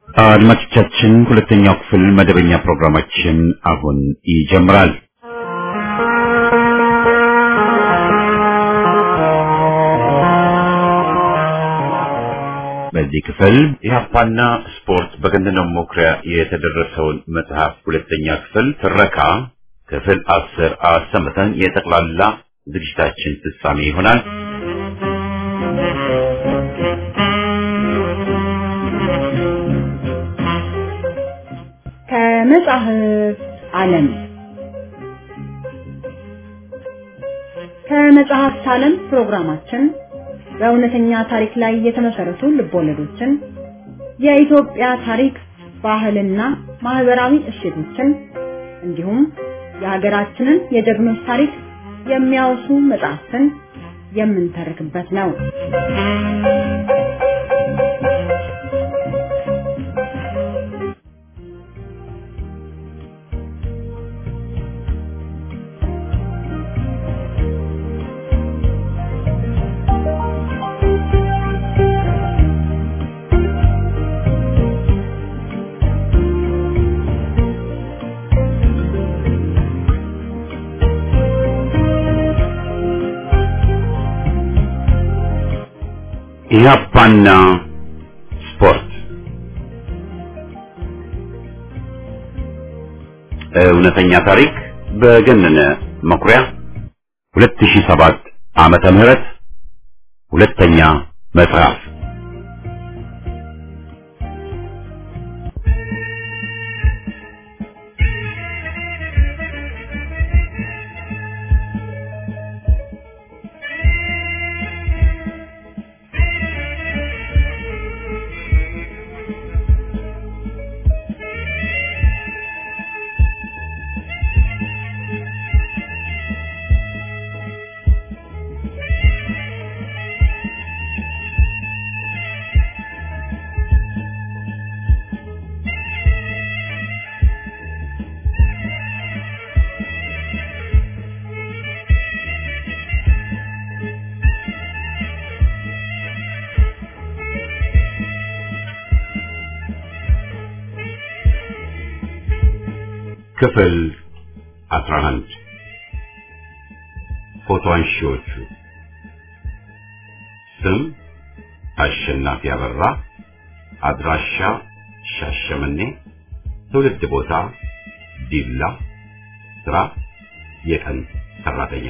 አድማጮቻችን ሁለተኛው ክፍል መደበኛ ፕሮግራማችን አሁን ይጀምራል። በዚህ ክፍል ኢህአፓና ስፖርት በገንዘብ መኩሪያ የተደረሰውን መጽሐፍ ሁለተኛ ክፍል ትረካ ክፍል አስር አሰምተን የጠቅላላ ዝግጅታችን ፍጻሜ ይሆናል። ከመጽሐፍ ዓለም ከመጽሐፍት ዓለም ፕሮግራማችን በእውነተኛ ታሪክ ላይ የተመሰረቱ ልቦለዶችን፣ የኢትዮጵያ ታሪክ፣ ባህልና ማህበራዊ እሴቶችን እንዲሁም የሀገራችንን የጀግኖች ታሪክ የሚያወሱ መጽሐፍትን የምንተርክበት ነው። ኢህአፓና ስፖርት እውነተኛ ታሪክ በገነነ መኩሪያ 2007 ዓመተ ምህረት ሁለተኛ መጽሐፍ ክፍል 11 ፎቶ አንሺዎቹ ስም አሸናፊ አበራ አድራሻ ሻሸመኔ ትውልድ ቦታ ዲላ ስራ የቀን ሰራተኛ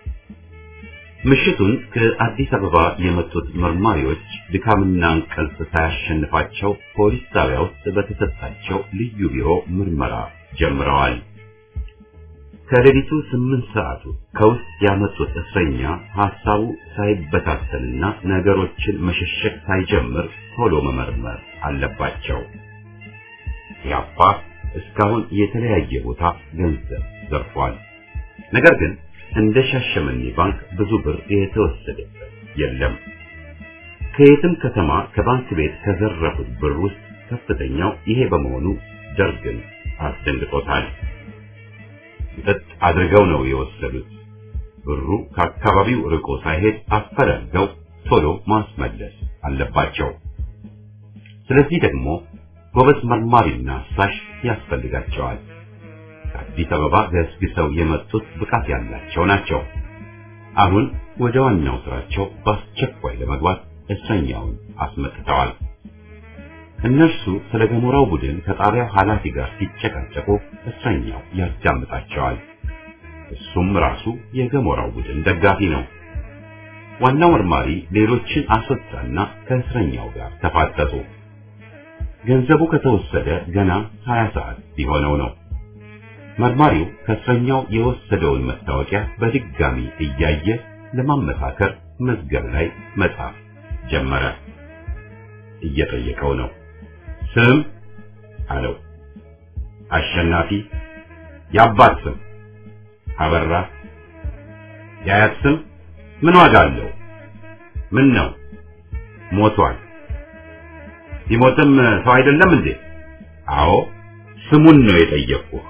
ምሽቱን ከአዲስ አበባ የመጡት መርማሪዎች ድካምና እንቅልፍ ሳያሸንፋቸው ፖሊስ ጣቢያ ውስጥ በተሰጣቸው ልዩ ቢሮ ምርመራ ጀምረዋል። ከሌሊቱ ስምንት ሰዓቱ ከውስጥ ያመጡት እስረኛ ሐሳቡ ሳይበታተንና ነገሮችን መሸሸግ ሳይጀምር ቶሎ መመርመር አለባቸው። ያፓ እስካሁን የተለያየ ቦታ ገንዘብ ዘርፏል። ነገር ግን እንደ ሻሸመኔ ባንክ ብዙ ብር የተወሰደበት የለም። ከየትም ከተማ ከባንክ ቤት ከዘረፉት ብር ውስጥ ከፍተኛው ይሄ በመሆኑ ደርግን አስደንግጦታል። መጠጥ አድርገው ነው የወሰዱት። ብሩ ከአካባቢው ርቆ ሳይሄድ አፈላልገው ቶሎ ማስመለስ አለባቸው። ስለዚህ ደግሞ ጎበዝ መርማሪና አሳሽ ያስፈልጋቸዋል። ከአዲስ አበባ ገስግሰው የመጡት ብቃት ያላቸው ናቸው። አሁን ወደ ዋናው ስራቸው በአስቸኳይ ለመግባት እስረኛውን አስመጥተዋል። እነርሱ ስለ ገሞራው ቡድን ከጣቢያው ኃላፊ ጋር ሲጨቃጨቁ እስረኛው ያዳምጣቸዋል። እሱም ራሱ የገሞራው ቡድን ደጋፊ ነው። ዋናው መርማሪ ሌሎችን አስወጣና ከእስረኛው ጋር ተፋጠጡ። ገንዘቡ ከተወሰደ ገና 20 ሰዓት ሊሆነው ነው። መርማሪው ከእስረኛው የወሰደውን መታወቂያ በድጋሚ እያየ ለማመሳከር መዝገብ ላይ መጻፍ ጀመረ። እየጠየቀው ነው። ስም አለው። አሸናፊ። የአባት ስም አበራ። የአያት ስም ምን ዋጋ አለው? ምን ነው ሞቷል። ሲሞትም ሰው አይደለም እንዴ? አዎ ስሙን ነው የጠየቅኩህ።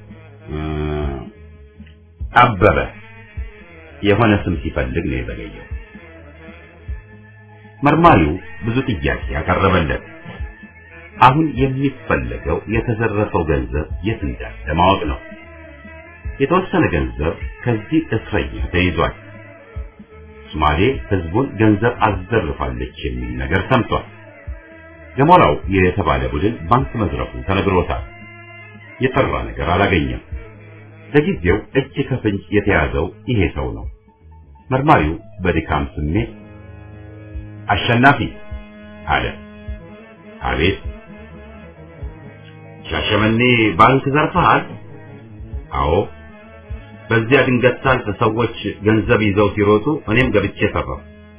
አበበ የሆነ ስም ሲፈልግ ነው የዘገየው። መርማሪው ብዙ ጥያቄ ያቀረበለት፣ አሁን የሚፈለገው የተዘረፈው ገንዘብ የት እንዳለ ማወቅ ነው። የተወሰነ ገንዘብ ከዚህ እስረኛ ተይዟል። ሶማሌ ህዝቡን ገንዘብ አዘርፋለች የሚል ነገር ሰምቷል። ገሞራው የተባለ ቡድን ባንክ መዝረፉ ተነግሮታል። የጠራ ነገር አላገኘም። ለጊዜው እጅ ከፍንጅ የተያዘው ይሄ ሰው ነው። መርማሪው በድካም ስሜት አሸናፊ አለ። አቤት። ሻሸመኔ ባንክ ዘርፈሃል? አዎ። በዚያ ድንገት ሳልፍ ሰዎች ገንዘብ ይዘው ሲሮጡ እኔም ገብቼ ሰራሁ።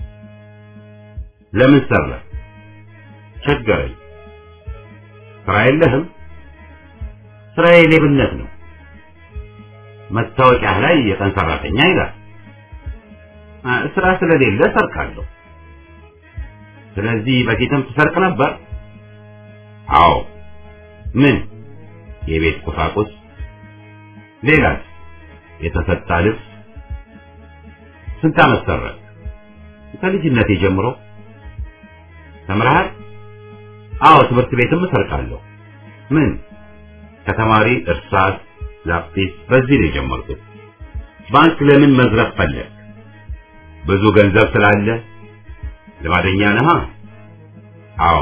ለምን ሰራ? ቸገረኝ። ስራ የለህም? ስራዬ ሌብነት ነው። መታወቂያ ላይ የቀን ሰራተኛ ይላል። ስራ ስለሌለ ሰርቃለሁ። ስለዚህ በፊትም ትሰርቅ ነበር? አዎ። ምን? የቤት ቁሳቁስ። ሌላስ? የተሰጣ ልብስ። ስንት ዓመት ሰረቅ? ከልጅነቴ ጀምሮ። ተምረሃል? አዎ፣ ትምህርት ቤትም እሰርቃለሁ። ምን? ከተማሪ እርሳስ፣ ላጲስ፣ በዚህ ነው የጀመርኩት። ባንክ ለምን መዝረፍ ፈለግ? ብዙ ገንዘብ ስላለ። ልማደኛ ነህ? አዎ።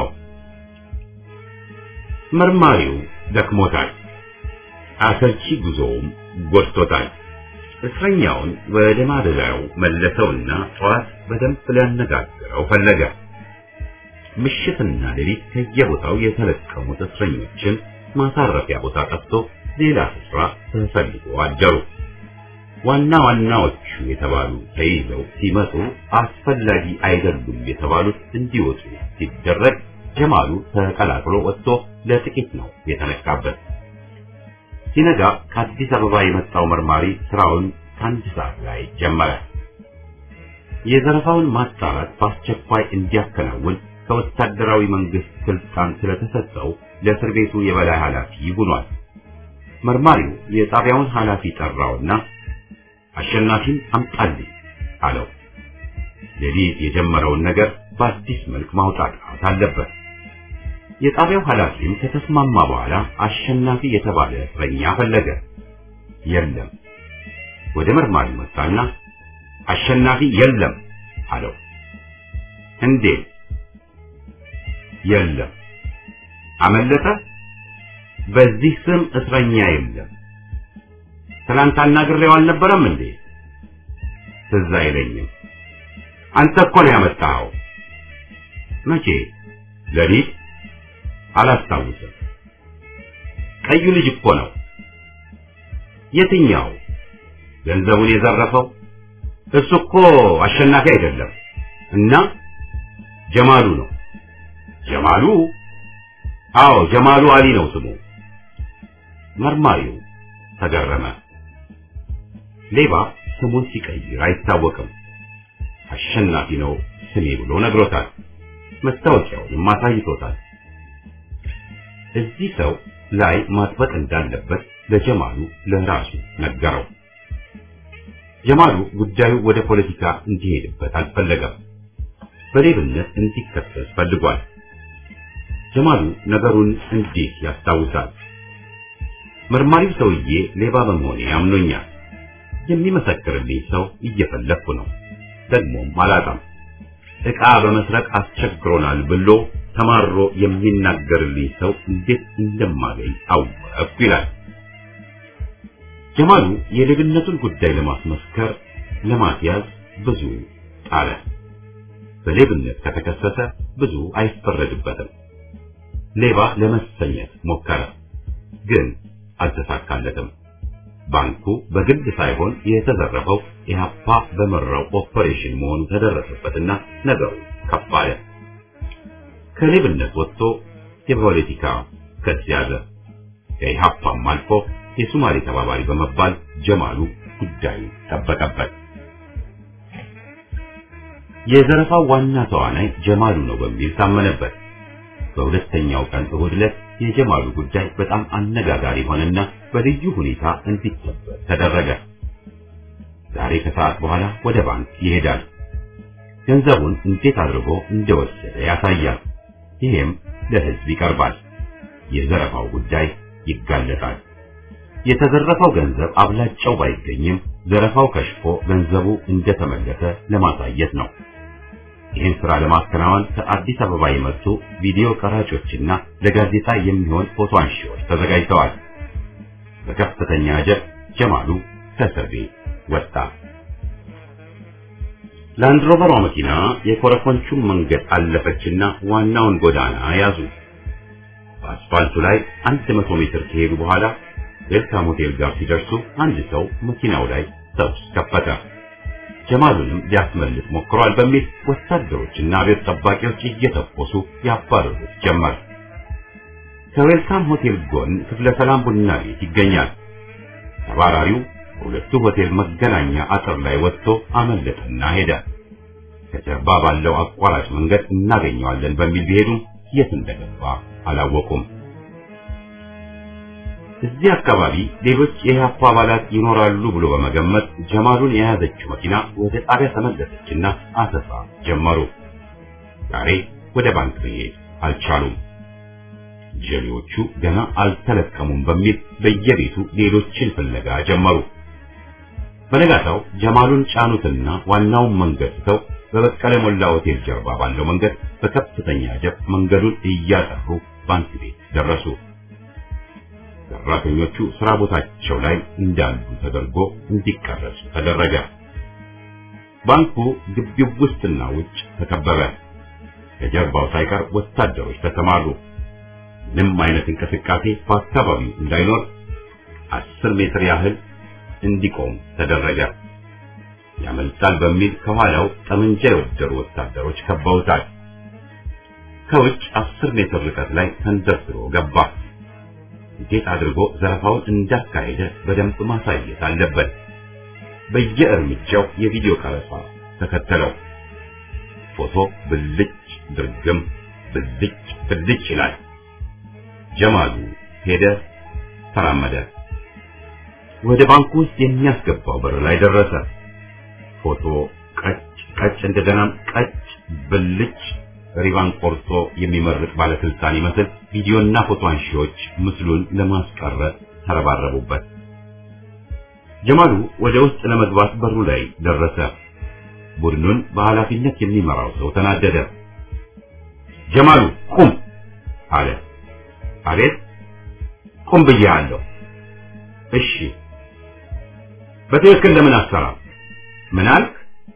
መርማሪው ደክሞታል። አሰልቺ ጉዞውም ጎድቶታል። እስረኛውን ወደ ማደሪያው መለሰውና ጠዋት በደንብ ሊያነጋግረው ፈለገ። ምሽትና ሌሊት ከየቦታው የተለቀሙት እስረኞችን ማሳረፊያ ቦታ ጠፍቶ ሌላ ስፍራ ተፈልጎ አደሩ። ዋና ዋናዎቹ የተባሉ ተይዘው ሲመጡ አስፈላጊ አይደሉም የተባሉት እንዲወጡ ሲደረግ ጀማሉ ተቀላቅሎ ወጥቶ ለጥቂት ነው የተነካበት። ሲነጋ ከአዲስ አበባ የመጣው መርማሪ ስራውን ከአንድ ሰዓት ላይ ጀመረ። የዘረፋውን ማጣራት በአስቸኳይ እንዲያከናውን ከወታደራዊ መንግስት ስልጣን ስለተሰጠው ለእስር ቤቱ የበላይ ኃላፊ ሆኗል። መርማሪው የጣቢያውን ኃላፊ ጠራውና አሸናፊን አምጣልኝ አለው። ሌሊት የጀመረውን ነገር በአዲስ መልክ ማውጣት አለበት። የጣቢያው ኃላፊም ከተስማማ በኋላ አሸናፊ የተባለ እስረኛ ፈለገ። የለም። ወደ መርማሪ መጣና አሸናፊ የለም አለው። እንዴት? የለም። አመለጠ? በዚህ ስም እስረኛ የለም። ትናንት አናግሬው አልነበረም እንዴ? ትዝ አይለኝም። አንተ እኮ ነው ያመጣኸው። መቼ? ሌሊት? አላስታውስም። ቀዩ ልጅ እኮ ነው። የትኛው? ገንዘቡን የዘረፈው? እሱ እኮ አሸናፊ አይደለም። እና ጀማሉ ነው። ጀማሉ? አዎ ጀማሉ አሊ ነው ስሙ። መርማሪው ተገረመ። ሌባ ስሙን ሲቀይር አይታወቅም። አሸናፊ ነው ስሜ ብሎ ነግሮታል። መታወቂያውንም አሳይቶታል። እዚህ ሰው ላይ ማጥበቅ እንዳለበት ለጀማሉ ለራሱ ነገረው። ጀማሉ ጉዳዩ ወደ ፖለቲካ እንዲሄድበት አልፈለገም። በሌብነት እንዲከሰስ ፈልጓል። ጀማሉ ነገሩን እንዲህ ያስታውሳል። መርማሪው ሰውዬ ሌባ በመሆኔ አምኖኛል። የሚመሰክርልኝ ሰው እየፈለግኩ ነው። ደግሞም አላጣም። ዕቃ በመስረቅ አስቸግሮናል ብሎ ተማሮ የሚናገርልኝ ሰው እንዴት እንደማገኝ አወቅኩ ይላል። ጀማሉ የሌብነቱን ጉዳይ ለማስመስከር ለማስያዝ ብዙ ጣረ። በሌብነት ከተከሰሰ ብዙ አይፈረድበትም። ሌባ ለመሰኘት ሞከረ፣ ግን አልተሳካለትም። ባንኩ በግል ሳይሆን የተዘረፈው ኢህአፓ በመራው ኦፐሬሽን መሆኑ ተደረሰበትና ነገሩ ከፍ አለ። ከሌብነት ወጥቶ የፖለቲካ ክስ ያዘ። ከኢህአፓም አልፎ የሱማሌ ተባባሪ በመባል ጀማሉ ጉዳዩ ጠበቀበት። የዘረፋው ዋና ተዋናይ ጀማሉ ነው በሚል ታመነበት። በሁለተኛው ቀን እሁድ ዕለት የጀማሉ ጉዳይ በጣም አነጋጋሪ ሆነና በልዩ ሁኔታ እንዲጠበቅ ተደረገ። ዛሬ ከሰዓት በኋላ ወደ ባንክ ይሄዳል። ገንዘቡን እንዴት አድርጎ እንደወሰደ ያሳያል። ይሄም ለሕዝብ ይቀርባል። የዘረፋው ጉዳይ ይጋለጣል። የተዘረፈው ገንዘብ አብላጫው ባይገኝም ዘረፋው ከሽፎ ገንዘቡ እንደተመለሰ ለማሳየት ነው። ይህን ስራ ለማከናወን ከአዲስ አበባ የመጡ ቪዲዮ ቀራጮችና ለጋዜጣ የሚሆን ፎቶ አንሺዎች ተዘጋጅተዋል። በከፍተኛ አጀብ ጀማሉ ከእስር ቤት ወጣ። ላንድሮቨሯ መኪና የኮረኮንቹን መንገድ አለፈችና ዋናውን ጎዳና ያዙ። በአስፋልቱ ላይ አንድ መቶ ሜትር ከሄዱ በኋላ ዌልካም ሆቴል ጋር ሲደርሱ አንድ ሰው መኪናው ላይ ተኩስ ከፈተ። ጀማሉንም ሊያስመልስ ሞክሯል በሚል ወታደሮችና ቤት ጠባቂዎች እየተኮሱ ያባረሩት ጀመር። ከዌልካም ሆቴል ጎን ክፍለ ሰላም ቡና ቤት ይገኛል። ተባራሪው ሁለቱ ሆቴል መገናኛ አጥር ላይ ወጥቶ አመለጠና ሄደ። ከጀርባ ባለው አቋራጭ መንገድ እናገኘዋለን በሚል ቢሄዱም የት እንደገባ አላወቁም። እዚህ አካባቢ ሌሎች የኢህአፓ አባላት ይኖራሉ ብሎ በመገመት ጀማሉን የያዘችው መኪና ወደ ጣቢያ ተመለሰችና አሰሳ ጀመሩ። ዛሬ ወደ ባንክ መሄድ አልቻሉም። ጀሌዎቹ ገና አልተለቀሙም በሚል በየቤቱ ሌሎችን ፍለጋ ጀመሩ። በነጋታው ጀማሉን ጫኑትና ዋናውን መንገድ ትተው በበቀለ ሞላ ሆቴል ጀርባ ባለው መንገድ በከፍተኛ ጀብ መንገዱን እያጠሩ ባንክ ቤት ደረሱ። ሰራተኞቹ ስራ ቦታቸው ላይ እንዳሉ ተደርጎ እንዲቀረጹ ተደረገ። ባንኩ ግቢው ውስጥና ውጭ ተከበበ። ከጀርባው ሳይቀር ወታደሮች ተሰማሩ። ምንም አይነት እንቅስቃሴ በአካባቢው እንዳይኖር አስር ሜትር ያህል እንዲቆም ተደረገ። ያመልጣል በሚል ከኋላው ጠመንጃ የወደሩ ወታደሮች ከበውታል። ከውጭ አስር ሜትር ርቀት ላይ ተንደርድሮ ገባ። እንዴት አድርጎ ዘረፋውን እንዳካሄደ በደንብ ማሳየት አለበት። በየእርምጃው የቪዲዮ ቀረጻ ተከተለው። ፎቶ ብልጭ ድርግም ብልጭ ብልጭ ይላል። ጀማሉ ሄደ፣ ተራመደ። ወደ ባንኩ ውስጥ የሚያስገባው በር ላይ ደረሰ። ፎቶ ቀጭ ቀጭ፣ እንደገናም ቀጭ ብልጭ ሪባን ቆርጦ የሚመርቅ ባለስልጣን ይመስል ቪዲዮና ፎቶ አንሺዎች ምስሉን ለማስቀረት ተረባረቡበት። ጀማሉ ወደ ውስጥ ለመግባት በሩ ላይ ደረሰ። ቡድኑን በኃላፊነት የሚመራው ሰው ተናደደ። ጀማሉ ቁም አለ። አቤት ቁም ብዬሃለሁ። እሺ በትክክል ለምን አትሰራም? ምን አልክ?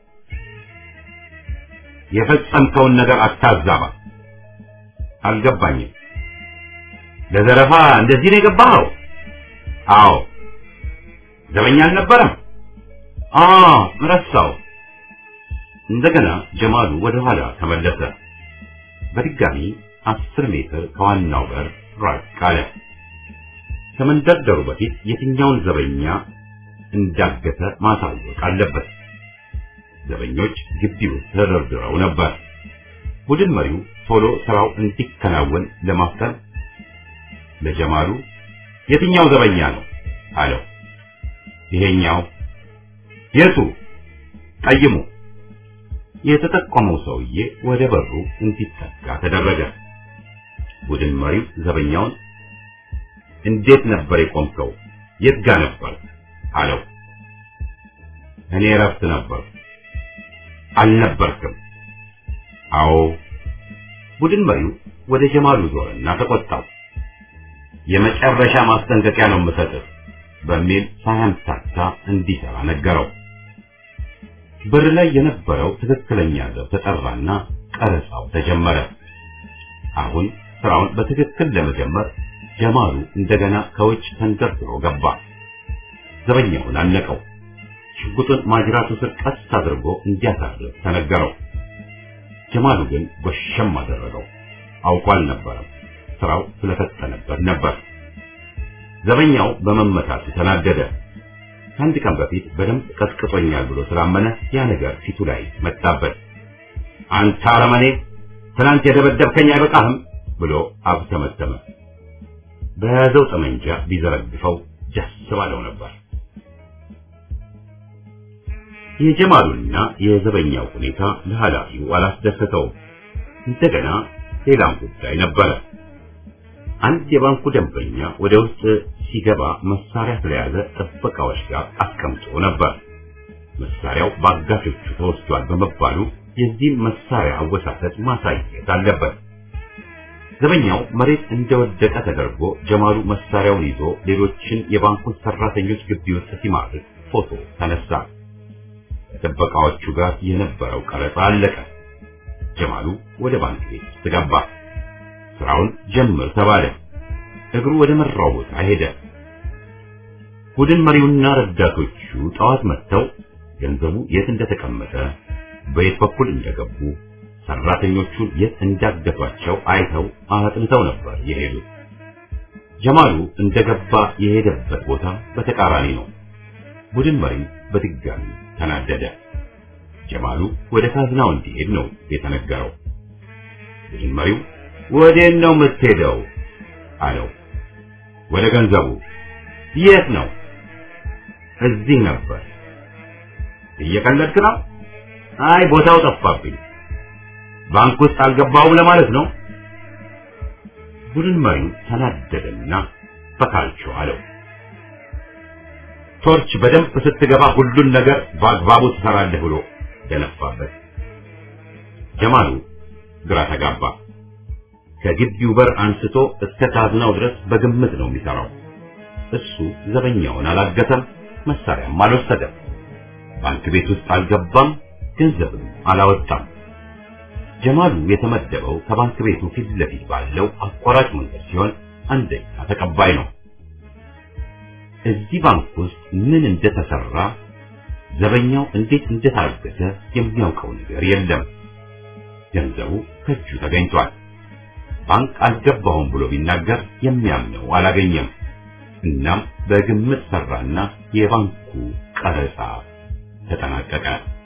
የፈጸምከውን ነገር አታዛባ። አልገባኝም። ለዘረፋ እንደዚህ ነው የገባኸው? አዎ። ዘበኛ አልነበረም? አዎ፣ ረሳው። እንደገና ጀማሉ ወደ ኋላ ተመለሰ። በድጋሚ አስር ሜትር ከዋናው በር ራቅ አለ። ከመንደርደሩ በፊት የትኛውን ዘበኛ እንዳገተ ማሳወቅ አለበት። ዘበኞች ግቢ ውስጥ ተደርድረው ነበር። ቡድን መሪው ቶሎ ስራው እንዲከናወን ለማፍጠን ለጀማሉ የትኛው ዘበኛ ነው አለው። ይሄኛው። የቱ? ቀይሙ። የተጠቆመው ሰውዬ ወደ በሩ እንዲጠጋ ተደረገ። ቡድን መሪው ዘበኛውን እንዴት ነበር የቆምከው? የት ጋ ነበር አለው። እኔ እረፍት ነበር። አልነበርክም? አዎ። ቡድን መሪው ወደ ጀማሉ ዞረና ተቆጣው። የመጨረሻ ማስጠንቀቂያ ነው የምሰጥህ በሚል ሳያምታታ እንዲሰራ ነገረው። በር ላይ የነበረው ትክክለኛ ዘብ ተጠራና ቀረጻው ተጀመረ። አሁን ስራውን በትክክል ለመጀመር ጀማሉ እንደገና ከውጭ ተንደርድሮ ገባ። ዘበኛውን አነቀው። ሽጉጡን ማጅራቱ ስር ቀስ አድርጎ እንዲያሳርፍ ተነገረው። ጀማሉ ግን ጎሸም አደረገው። አውቆ አልነበረም። ስራው ስለፈጠነበት ነበር። ዘበኛው በመመታቱ ተናደደ። ከአንድ ቀን በፊት በደንብ ቀጥቅጦኛል ብሎ ስላመነ ያ ነገር ፊቱ ላይ መጣበት። አንተ አረመኔ፣ ትናንት የደበደብከኝ አይበቃህም ብሎ አብተመተመ። በያዘው ጠመንጃ ቢዘረግፈው ደስ ባለው ነበር። የጀማሉና የዘበኛው ሁኔታ ለኃላፊው አላስደሰተውም። እንደገና ሌላም ጉዳይ ነበረ። አንድ የባንኩ ደንበኛ ወደ ውስጥ ሲገባ መሳሪያ ስለያዘ ጥበቃዎች ጋር አስቀምጦ ነበር። መሳሪያው በአጋቾቹ ተወስዷል በመባሉ የዚህን መሳሪያ አወሳሰድ ማሳየት አለበት። ዘበኛው መሬት እንደወደቀ ተደርጎ ጀማሉ መሳሪያውን ይዞ ሌሎችን የባንኩን ሰራተኞች ግቢ ውስጥ ሲማርክ ፎቶ ተነሳ። ከጥበቃዎቹ ጋር የነበረው ቀረጻ አለቀ። ጀማሉ ወደ ባንክ ቤት ውስጥ ገባ። ስራውን ጀምር ተባለ። እግሩ ወደ መራው ቦታ ሄደ። ቡድን መሪውና ረዳቶቹ ጠዋት መጥተው ገንዘቡ የት እንደተቀመጠ፣ በየት በኩል እንደገቡ፣ ሰራተኞቹን የት እንዳገቷቸው አይተው አጥንተው ነበር የሄዱት። ጀማሉ እንደገባ የሄደበት ቦታ በተቃራኒ ነው። ቡድን መሪው በድጋሚ ተናደደ። ጀማሉ ወደ ካዝናው እንዲሄድ ነው የተነገረው። ቡድን መሪው ወዴት ነው የምትሄደው? አለው። ወደ ገንዘቡ። የት ነው? እዚህ ነበር። እየቀለድክ ነው? አይ ቦታው ጠፋብኝ። ባንክ ውስጥ አልገባውም ለማለት ነው። ቡድን መሪው ተናደደና በካልቾ አለው። ቶርች በደንብ ስትገባ ሁሉን ነገር በአግባቡ ትሰራለህ ብሎ ደነፋበት። ጀማሉ ግራ ተጋባ። ከግቢው በር አንስቶ እስከ ካዝናው ድረስ በግምት ነው የሚሰራው። እሱ ዘበኛውን አላገተም፣ መሳሪያም አልወሰደም፣ ባንክ ቤት ውስጥ አልገባም፣ ገንዘብም አላወጣም። ጀማሉ የተመደበው ከባንክ ቤቱ ፊት ለፊት ባለው አቋራጭ መንገድ ሲሆን አንደኛ ተቀባይ ነው። እዚህ ባንክ ውስጥ ምን እንደተሰራ ዘበኛው እንዴት እንደታገተ የሚያውቀው ነገር የለም። ገንዘቡ ከእጁ ተገኝቷል። ባንክ አልገባሁም ብሎ ቢናገር የሚያምነው አላገኘም። እናም በግምት ሰራና የባንኩ ቀረጻ ተጠናቀቀ።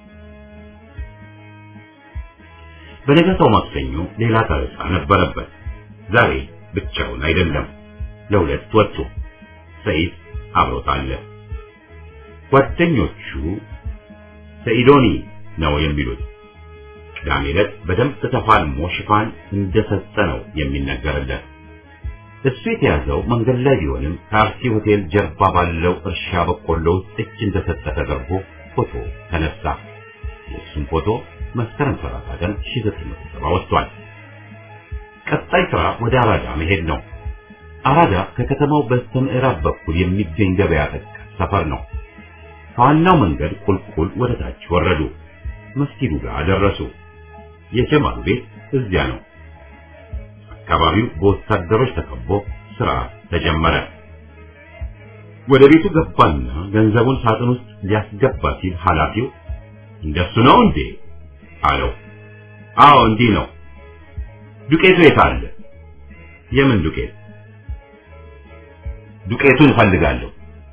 በነገታው ማክሰኞ ሌላ ቀረጻ ነበረበት። ዛሬ ብቻውን አይደለም፣ ለሁለት ወጡ። ሰይድ አብሮት አለ። ጓደኞቹ ሰኢዶኒ ነው የሚሉት። ቅዳሜ ዕለት በደንብ ተፋልሞ ሽፋን እንደሰጠ ነው የሚነገርለት። እሱ የተያዘው መንገድ ላይ ቢሆንም ከአርሲ ሆቴል ጀርባ ባለው እርሻ በቆሎ ውስጥ እጅ እንደሰጠ ተደርጎ ፎቶ ተነሳ። የእሱም ፎቶ መስከረም 30 ቀን 1970 ወጥቷል። ቀጣይ ስራ ወደ አራዳ መሄድ ነው። አራዳ ከከተማው በስተምዕራብ በኩል የሚገኝ ገበያ ጠቀስ ሰፈር ነው። ከዋናው መንገድ ቁልቁል ወደ ታች ወረዱ። መስጊዱ ጋር ደረሱ። የጀማሉ ቤት እዚያ ነው። አካባቢው በወታደሮች ተከቦ ስራ ተጀመረ። ወደ ቤቱ ገባና ገንዘቡን ሳጥን ውስጥ ሊያስገባ ሲል ኃላፊው እንደሱ ነው እንዴ አለው። አዎ እንዲህ ነው። ዱቄቱ የት አለ? የምን ዱቄት? ዱቄቱን እፈልጋለሁ።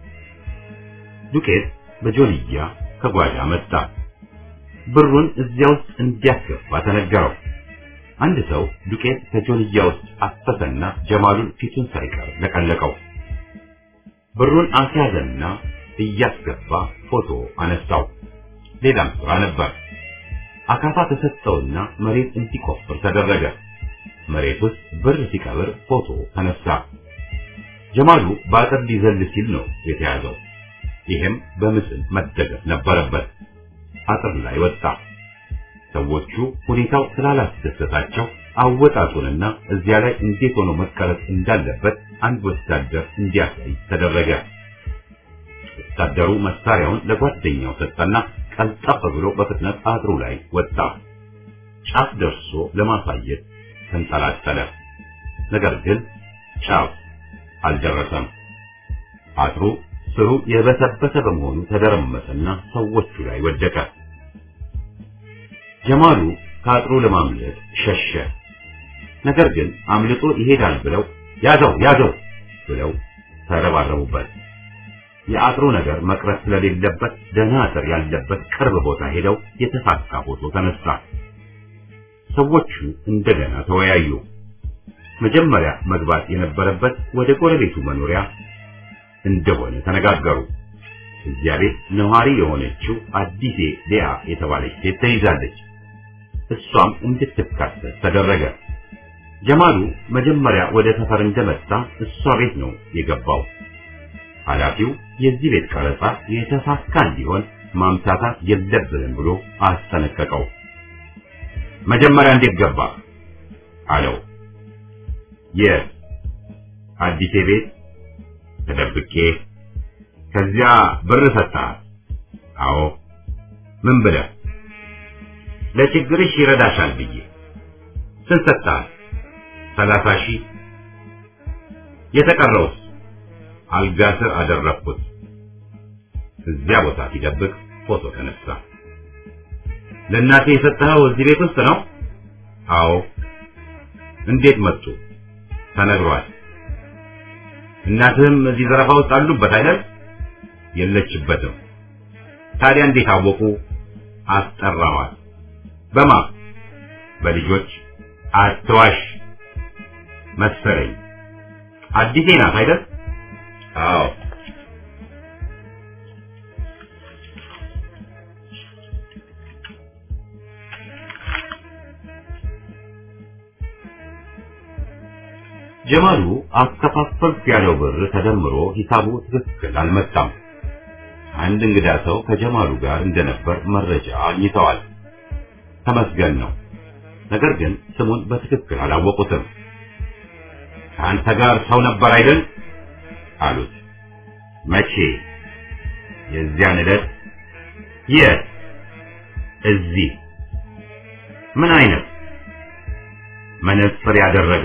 ዱቄት በጆልያ ከጓዳ መጣ። ብሩን እዚያ ውስጥ እንዲያስገባ ተነገረው። አንድ ሰው ዱቄት ከጆልያ ውስጥ አፈሰና ጀማሉን ፊቱን ሳይቀር ለቀለቀው። ብሩን አስያዘና እያስገባ ፎቶ አነሳው። ሌላም ስራ ነበር። አካፋ ተሰጠውና መሬት እንዲቆፍር ተደረገ። መሬት ውስጥ ብር ሲቀብር ፎቶ ተነሳ። ጀማሉ በአጥር ሊዘል ሲል ነው የተያዘው። ይህም በምስል መደገፍ ነበረበት። አጥር ላይ ወጣ። ሰዎቹ ሁኔታው ስላላስደሰታቸው አወጣጡንና እዚያ ላይ እንዴት ሆኖ መቀረጽ እንዳለበት አንድ ወታደር እንዲያሳይ ተደረገ። ወታደሩ መሳሪያውን ለጓደኛው ሰጠና ቀልጠፍ ብሎ በፍጥነት አጥሩ ላይ ወጣ። ጫፍ ደርሶ ለማሳየት ተንጠላጠለ። ነገር ግን ጫፍ አልደረሰም። አጥሩ ስሩ የበሰበሰ በመሆኑ ተደረመሰና ሰዎቹ ላይ ወደቀ። ጀማሉ ከአጥሩ ለማምለጥ ሸሸ። ነገር ግን አምልጦ ይሄዳል ብለው ያዘው ያዘው ብለው ተረባረቡበት። የአጥሩ ነገር መቅረት ስለሌለበት ደህና አጥር ያለበት ቅርብ ቦታ ሄደው የተሳካ ፎቶ ተነሳ። ሰዎቹ እንደገና ተወያዩ። መጀመሪያ መግባት የነበረበት ወደ ጎረቤቱ መኖሪያ እንደሆነ ተነጋገሩ። እዚያ ቤት ነዋሪ የሆነችው አዲሴ ሊያ የተባለች ሴት ተይዛለች። እሷም እንድትካተት ተደረገ። ጀማሉ መጀመሪያ ወደ ሰፈር እንደመጣ እሷ ቤት ነው የገባው። ኃላፊው የዚህ ቤት ቀረጻ የተሳካ እንዲሆን ማምታታት የለብንም ብሎ አስጠነቀቀው። መጀመሪያ እንዴት ገባ አለው። የአዲሴ ቤት ተደብቄ ከዚያ ብር ሰጥተሃል? አዎ። ምን ብለህ? ለችግርሽ ይረዳሻል ብዬ። ስንት ሰጥተሃል? ሰላሳ ሺህ። የተቀረውስ? አልጋ ስር አደረግኩት። እዚያ ቦታ ሲደብቅ ፎቶ ተነሳ። ለእናቴ የሰጠኸው እዚህ ቤት ውስጥ ነው? አዎ። እንዴት መጡ? ተነግሯል። እናትህም እዚህ ዘረፋ ውስጥ አሉበት አይደል? የለችበትም። ታዲያ እንዴት አወቁ? አስጠራዋል። በማ በልጆች አትዋሽ መሰለኝ። አዲሴ ናት አይደል? አዎ። ጀማሉ አከፋፈልኩ ያለው ብር ተደምሮ ሂሳቡ ትክክል አልመጣም። አንድ እንግዳ ሰው ከጀማሉ ጋር እንደነበር መረጃ አግኝተዋል። ተመስገን ነው። ነገር ግን ስሙን በትክክል አላወቁትም። ከአንተ ጋር ሰው ነበር አይደል አሉት። መቼ? የዚያን ዕለት። የት? እዚህ። ምን አይነት? መነጽር ያደረገ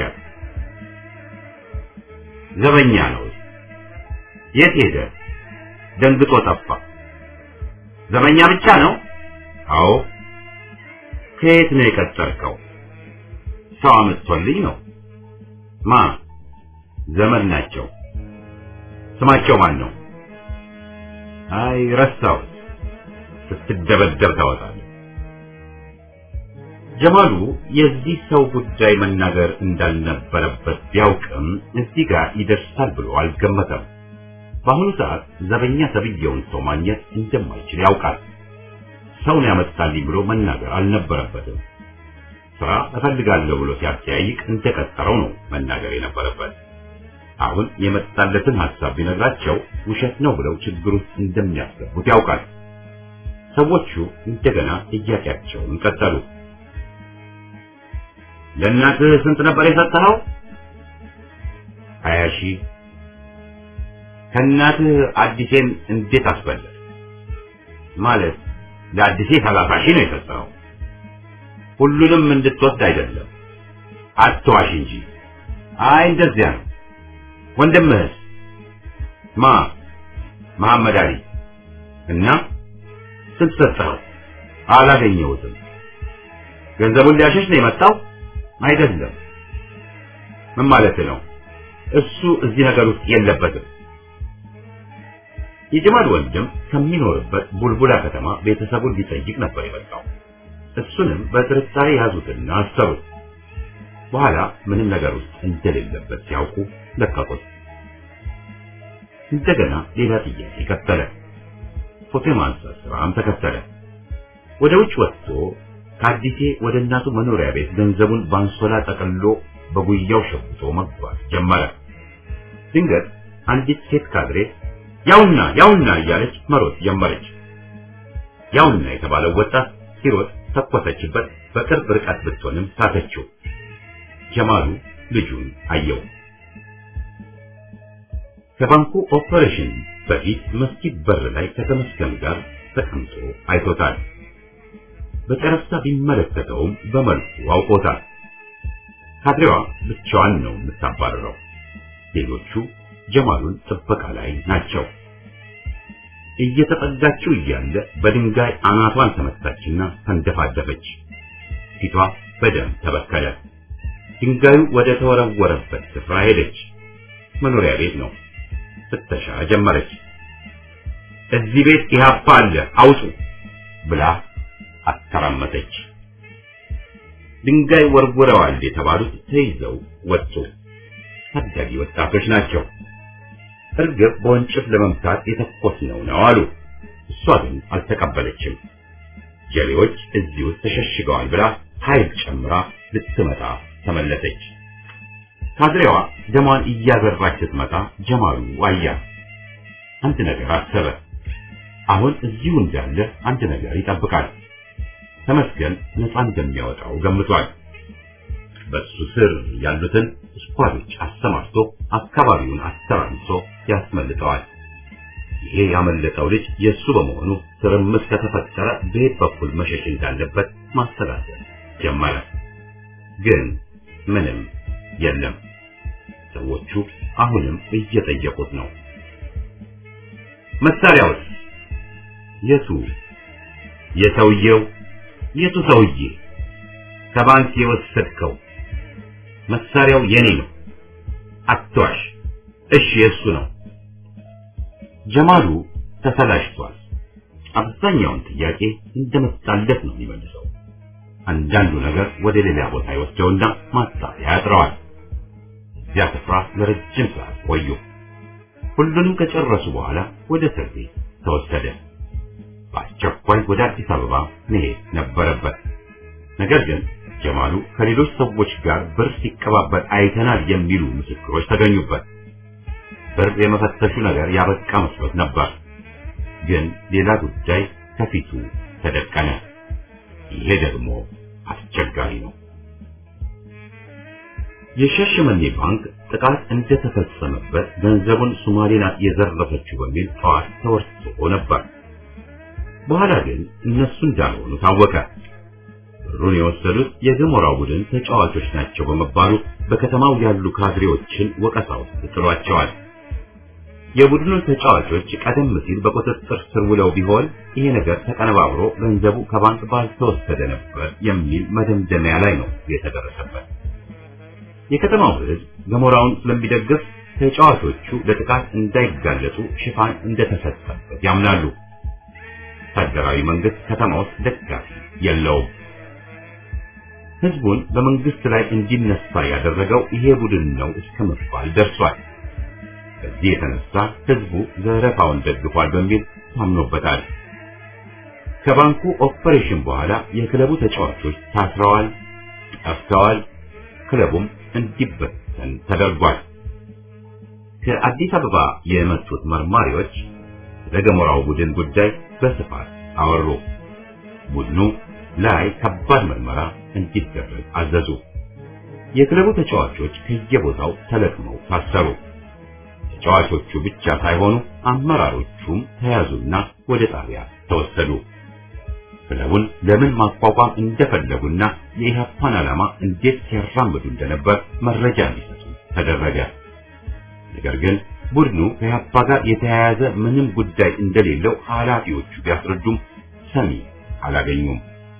ዘበኛ ነው። የት ሄደ? ደንግጦ ጠፋ። ዘበኛ ብቻ ነው? አዎ። ከየት ነው የቀጠርከው? ሰው አመጥቶልኝ ነው። ማ? ዘመድ ናቸው። ስማቸው ማን ነው? አይ ረሳሁት። ስትደበደብ ታወጣለህ። ጀማሉ የዚህ ሰው ጉዳይ መናገር እንዳልነበረበት ቢያውቅም እዚህ ጋር ይደርሳል ብሎ አልገመተም። በአሁኑ ሰዓት ዘበኛ ተብዬውን ሰው ማግኘት እንደማይችል ያውቃል። ሰውን ያመጣልኝ ብሎ መናገር አልነበረበትም። ስራ እፈልጋለሁ ብሎ ሲያጠያይቅ እንደቀጠረው ነው መናገር የነበረበት። አሁን የመጣለትን ሐሳብ ቢነግራቸው ውሸት ነው ብለው ችግር ውስጥ እንደሚያስገቡት ያውቃል። ሰዎቹ እንደገና ጥያቄያቸውን ቀጠሉ። ለእናትህ ስንት ነበር የሰጠኸው? ሀያ ሺህ። ከእናትህ አዲሴን እንዴት አስበለጥ? ማለት ለአዲሴ ሰላሳ ሺህ ነው የሰጠኸው። ሁሉንም እንድትወስድ አይደለም፣ አትዋሽ እንጂ። አይ እንደዚያ ነው። ወንድምህስ? ማ? መሐመድ አሊ። እና ስንት ሰጠኸው? አላገኘሁትም። ገንዘቡን ሊያሸሽ ነው የመጣው? አይደለም። ምን ማለት ነው? እሱ እዚህ ነገር ውስጥ የለበትም። የጀማል ወንድም ከሚኖርበት ቡልቡላ ከተማ ቤተሰቡን ሊጠይቅ ነበር የመጣው። እሱንም በጥርጣሬ ያዙትና አሰሩት። በኋላ ምንም ነገር ውስጥ እንደሌለበት ሲያውቁ ለቀቁት። እንደገና ሌላ ጥያቄ ቀጠለ። ፎቶ የማንሳት ስራም ተከተለ። ወደ ውጭ ወጥቶ ከአዲሴ ወደ እናቱ መኖሪያ ቤት ገንዘቡን ባንሶላ ጠቅልሎ በጉያው ሸጉጦ መጓዝ ጀመረ። ድንገት አንዲት ሴት ካድሬ ያውና ያውና እያለች መሮጥ ጀመረች። ያውና የተባለው ወጣት ሲሮጥ ተኮሰችበት። በቅርብ ርቀት ብትሆንም ሳተችው። ጀማሉ ልጁን አየው። ከባንኩ ኦፐሬሽን በፊት መስጊድ በር ላይ ከተመስገን ጋር ተቀምጦ አይቶታል። በጨረፍታ ቢመለከተውም በመልኩ አውቆታል። ካድሬዋ ብቻዋን ነው የምታባረረው። ሌሎቹ ጀማሉን ጥበቃ ላይ ናቸው። እየተጠጋችው እያለ በድንጋይ አናቷን ተመታችና ተንደፋደፈች። ፊቷ በደም ተበከለ። ድንጋዩ ወደ ተወረወረበት ስፍራ ሄደች። መኖሪያ ቤት ነው። ፍተሻ ጀመረች። እዚህ ቤት ኢህአፓ አለ አውጡ ብላ አተራመሰች። ድንጋይ ወርውረዋል የተባሉት ተይዘው ወጡ። ታዳጊ ወጣቶች ናቸው። እርግብ በወንጭፍ ለመምታት የተኮስነው ነው አሉ። እሷ ግን አልተቀበለችም። ጀሌዎች እዚህ ውስጥ ተሸሽገዋል ብላ ኃይል ጨምራ ልትመጣ ተመለሰች። ካድሬዋ ደሟን እያበራች ስትመጣ ጀማሉ አያት። አንድ ነገር አሰበ። አሁን እዚሁ እንዳለ አንድ ነገር ይጠብቃል። ተመስገን ነፃ እንደሚያወጣው ገምቷል። በሱ ስር ያሉትን ስኳዶች አሰማርቶ አካባቢውን አስተራምሶ ያስመልጠዋል። ይሄ ያመለጠው ልጅ የእሱ በመሆኑ ትርምስ ከተፈጠረ በየት በኩል መሸሽ እንዳለበት ማሰላሰል ጀመረ። ግን ምንም የለም። ሰዎቹ አሁንም እየጠየቁት ነው። መሳሪያውስ የቱ? የሰውየው የቱ ሰውዬ? ከባንክ የወሰድከው መሳሪያው የኔ ነው። አትዋሽ። እሺ የሱ ነው። ጀማሉ ተሰላሽቷል። አብዛኛውን ጥያቄ እንደመጣለት ነው የሚመልሰው። አንዳንዱ ነገር ወደ ሌላ ቦታ ይወስደውና ማጣሪያ ያጥረዋል። እዚያ ስፍራ ለረጅም ሰዓት ቆዩ። ሁሉንም ከጨረሱ በኋላ ወደ እስር ቤት ተወሰደ። በአስቸኳይ ወደ አዲስ አበባ መሄድ ነበረበት። ነገር ግን ጀማሉ ከሌሎች ሰዎች ጋር ብር ሲቀባበል አይተናል የሚሉ ምስክሮች ተገኙበት። ብር የመፈተሹ ነገር ያበቃ መስሎት ነበር። ግን ሌላ ጉዳይ ከፊቱ ተደቀነ። ይሄ ደግሞ አስቸጋሪ ነው። የሻሸመኔ ባንክ ጥቃት እንደተፈጸመበት ገንዘቡን ሶማሌ ናት የዘረፈችው በሚል ጠዋት ተወርሶ ነበር። በኋላ ግን እነሱ እንዳልሆኑ ታወቀ። ብሩን የወሰዱት የገሞራው ቡድን ተጫዋቾች ናቸው በመባሉ በከተማው ያሉ ካድሬዎችን ወቀሳ ውስጥ ጥሏቸዋል። የቡድኑ ተጫዋቾች ቀደም ሲል በቁጥጥር ስር ውለው ቢሆን ይሄ ነገር ተቀነባብሮ ገንዘቡ ከባንክ ባልተወሰደ ነበር የሚል መደምደሚያ ላይ ነው የተደረሰበት። የከተማው ሕዝብ ገሞራውን ስለሚደግፍ ተጫዋቾቹ ለጥቃት እንዳይጋለጡ ሽፋን እንደተሰጠበት ያምናሉ። ወታደራዊ መንግስት ከተማ ውስጥ ደጋፊ የለውም። ህዝቡን በመንግስት ላይ እንዲነሳ ያደረገው ይሄ ቡድን ነው እስከ መባል ደርሷል። በዚህ የተነሳ ህዝቡ ዘረፋውን ደግፏል በሚል ታምኖበታል። ከባንኩ ኦፐሬሽን በኋላ የክለቡ ተጫዋቾች ታስረዋል፣ ጠፍተዋል። ክለቡም እንዲበተን ተደርጓል። ከአዲስ አበባ የመጡት መርማሪዎች ስለ ገሞራው ቡድን ጉዳይ በስፋት አወሩ። ቡድኑ ላይ ከባድ ምርመራ እንዲደረግ አዘዙ። የክለቡ ተጫዋቾች ከየቦታው ተለቅመው ታሰሩ። ተጫዋቾቹ ብቻ ሳይሆኑ አመራሮቹም ተያዙና ወደ ጣቢያ ተወሰዱ። ክለቡን ለምን ማቋቋም እንደፈለጉና የኢህአፓን ዓላማ እንዴት ሲያራምዱ እንደነበር መረጃ እንዲሰጡ ተደረገ። ነገር ግን ቡድኑ ከኢህአፓ ጋር የተያያዘ ምንም ጉዳይ እንደሌለው ኃላፊዎቹ ቢያስረዱም ሰሚ አላገኙም።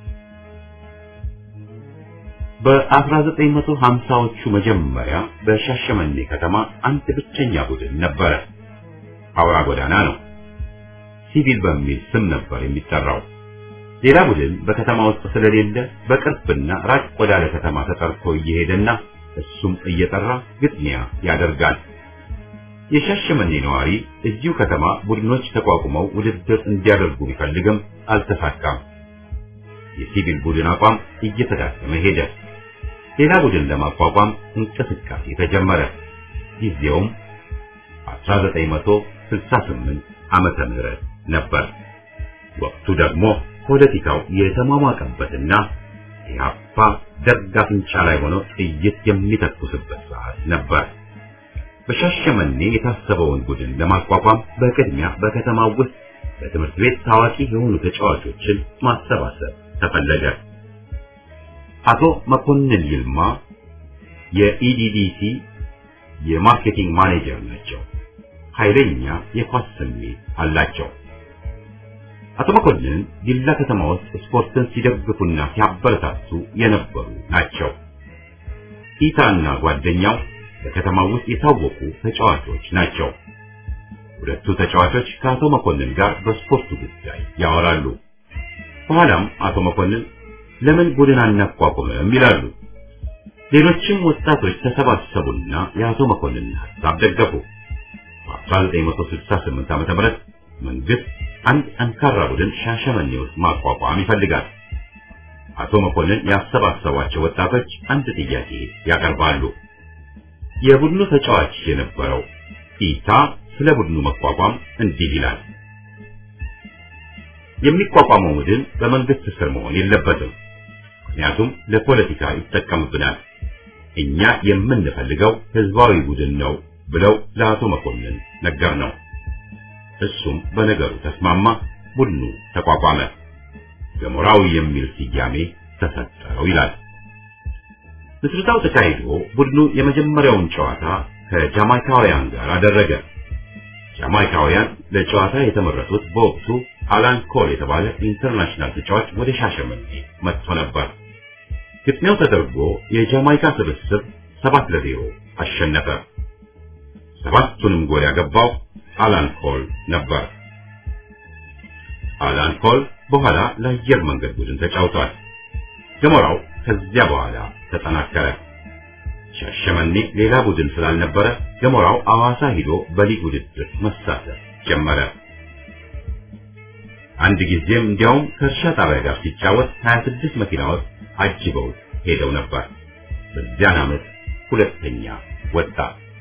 በ1950ዎቹ መጀመሪያ በሻሸመኔ ከተማ አንድ ብቸኛ ቡድን ነበረ። አውራ ጎዳና ነው። ሲቪል በሚል ስም ነበር የሚጠራው። ሌላ ቡድን በከተማ ውስጥ ስለሌለ በቅርብና ራቅ ወዳለ ከተማ ተጠርቶ እየሄደና እሱም እየጠራ ግጥሚያ ያደርጋል። የሻሸመኔ ነዋሪ እዚሁ ከተማ ቡድኖች ተቋቁመው ውድድር እንዲያደርጉ ቢፈልግም አልተሳካም። የሲቪል ቡድን አቋም እየተዳከመ ሄደ። ሌላ ቡድን ለማቋቋም እንቅስቃሴ ተጀመረ። ጊዜውም 1968 ዓመተ ምህረት ነበር። ወቅቱ ደግሞ ፖለቲካው የተሟሟቀበትና ኢህአፓ ደርግ አፍንጫ ላይ ሆኖ ጥይት የሚተኩስበት ሰዓት ነበር። በሻሸመኔ የታሰበውን ቡድን ለማቋቋም በቅድሚያ በከተማው ውስጥ በትምህርት ቤት ታዋቂ የሆኑ ተጫዋቾችን ማሰባሰብ ተፈለገ። አቶ መኮንን ይልማ የኢዲዲሲ የማርኬቲንግ ማኔጀር ናቸው። ኃይለኛ የኳስ ስሜት አላቸው። አቶ መኮንን ዲላ ከተማ ውስጥ ስፖርትን ሲደግፉና ሲያበረታቱ የነበሩ ናቸው። ኢታና ጓደኛው በከተማው ውስጥ የታወቁ ተጫዋቾች ናቸው። ሁለቱ ተጫዋቾች ከአቶ መኮንን ጋር በስፖርቱ ጉዳይ ያወራሉ። በኋላም አቶ መኮንን ለምን ቡድን አናቋቁምም ይላሉ። ሌሎችም ወጣቶች ተሰባሰቡና የአቶ መኮንን ሀሳብ ደገፉ። በ1968 ዓ.ም መንግስት አንድ ጠንካራ ቡድን ሻሸመኔ ውስጥ ማቋቋም ይፈልጋል። አቶ መኮንን ያሰባሰቧቸው ወጣቶች አንድ ጥያቄ ያቀርባሉ። የቡድኑ ተጫዋች የነበረው ኢታ ስለ ቡድኑ መቋቋም እንዲህ ይላል። የሚቋቋመው ቡድን በመንግስት ስር መሆን የለበትም። ምክንያቱም ለፖለቲካ ይጠቀምብናል። እኛ የምንፈልገው ህዝባዊ ቡድን ነው ብለው ለአቶ መኮንን ነገር ነው። እሱም በነገሩ ተስማማ። ቡድኑ ተቋቋመ። ገሞራዊ የሚል ስያሜ ተሰጠው ይላል። ምስረታው ተካሂዶ ቡድኑ የመጀመሪያውን ጨዋታ ከጃማይካውያን ጋር አደረገ። ጃማይካውያን ለጨዋታ የተመረጡት በወቅቱ አላን ኮል የተባለ ኢንተርናሽናል ተጫዋች ወደ ሻሸመኔ መጥቶ ነበር። ግጥሚያው ተደርጎ የጃማይካ ስብስብ ሰባት ለዜሮ አሸነፈ። ሰባቱንም ጎል ያገባው አላን ኮል ነበር። አላን ኮል በኋላ ለአየር መንገድ ቡድን ተጫውቷል። ገሞራው ከዚያ በኋላ ተጠናከረ። ሻሸመኔ ሌላ ቡድን ስላልነበረ ገሞራው አዋሳ ሂዶ በሊግ ውድድር መሳተፍ ጀመረ። አንድ ጊዜም እንዲያውም ከእርሻ ጣቢያ ጋር ሲጫወት 26 መኪናዎች አጅበው ሄደው ነበር። በዚያን ዓመት ሁለተኛ ወጣ።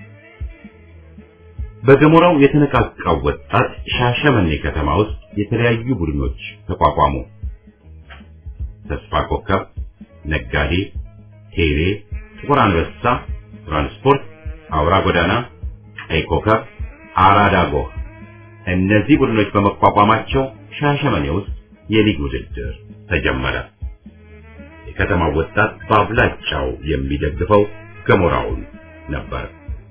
በገሞራው የተነቃቃው ወጣት ሻሸመኔ ከተማ ውስጥ የተለያዩ ቡድኖች ተቋቋሙ። ተስፋ ኮከብ፣ ነጋዴ፣ ቴሌ፣ ጥቁር አንበሳ፣ ትራንስፖርት፣ አውራ ጎዳና፣ ቀይ ኮከብ፣ አራዳ ጎህ። እነዚህ ቡድኖች በመቋቋማቸው ሻሸመኔ ውስጥ የሊግ ውድድር ተጀመረ። የከተማው ወጣት በአብላጫው የሚደግፈው ገሞራውን ነበር።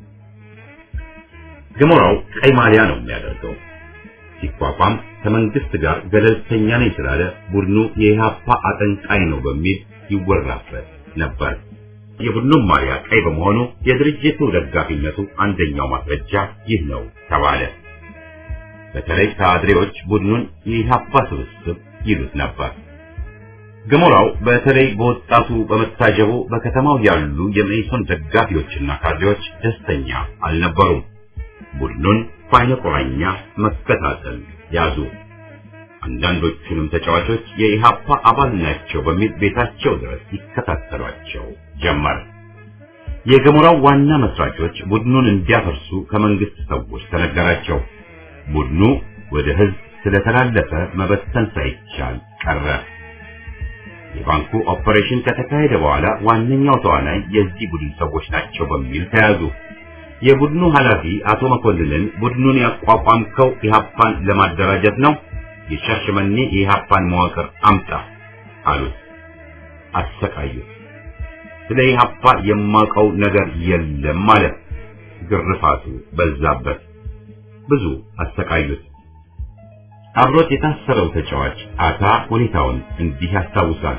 ገሞራው ቀይ ማሊያ ነው የሚያደርገው። ሲቋቋም ከመንግስት ጋር ገለልተኛ ነኝ ስላለ ቡድኑ የኢህአፓ አጠንቃይ ነው በሚል ይወራበት ነበር። የቡድኑም ማሊያ ቀይ በመሆኑ የድርጅቱ ደጋፊነቱ አንደኛው ማስረጃ ይህ ነው ተባለ። በተለይ ካድሬዎች ቡድኑን የኢህአፓ ስብስብ ይሉት ነበር። ገሞራው በተለይ በወጣቱ በመታጀቡ በከተማው ያሉ የመኢሶን ደጋፊዎችና ካድሬዎች ደስተኛ አልነበሩም። ቡድኑን በዓይነ ቁራኛ መከታተል ያዙ። አንዳንዶቹንም ተጫዋቾች የኢሃፓ አባል ናቸው በሚል ቤታቸው ድረስ ይከታተሏቸው ጀመር። የገሞራው ዋና መስራቾች ቡድኑን እንዲያፈርሱ ከመንግስት ሰዎች ተነገራቸው። ቡድኑ ወደ ህዝብ ስለተላለፈ መበተን ሳይቻል ቀረ። የባንኩ ኦፐሬሽን ከተካሄደ በኋላ ዋነኛው ተዋናይ የዚህ ቡድን ሰዎች ናቸው በሚል ተያዙ። የቡድኑ ኃላፊ አቶ መኮንንን ቡድኑን ያቋቋምከው ኢሃፓን ለማደራጀት ነው፣ የሻሸመኔ የኢሃፓን መዋቅር አምጣ አሉት። አሰቃዩት። ስለ ኢሃፓ የማውቀው ነገር የለም ማለት ግርፋቱ በዛበት። ብዙ አሰቃዩት። አብሮት የታሰረው ተጫዋች አታ ሁኔታውን እንዲህ ያስታውሳል።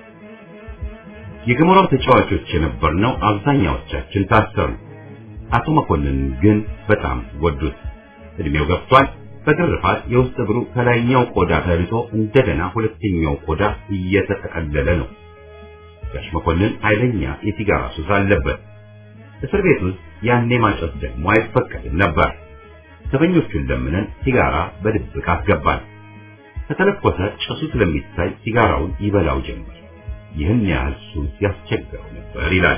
የገሞራው ተጫዋቾች የነበርነው አብዛኛዎቻችን ታሰሩ። አቶ መኮንን ግን በጣም ወዱት። እድሜው ገፍቷል። በግርፋት የውስጥ እግሩ ከላይኛው ቆዳ ተልጦ እንደገና ሁለተኛው ቆዳ እየተጠቀለለ ነው። ጋሽ መኮንን ኃይለኛ የሲጋራ ሱስ አለበት። እስር ቤት ውስጥ ያኔ ማጨስ ደግሞ አይፈቀድም ነበር። ዘበኞቹን ለምነን ሲጋራ በድብቅ አስገባን። ከተለኮሰ ጭሱ ስለሚታይ ሲጋራውን ይበላው ጀመር። ይህን ያህል ሱስ ያስቸግረው ነበር ይላል።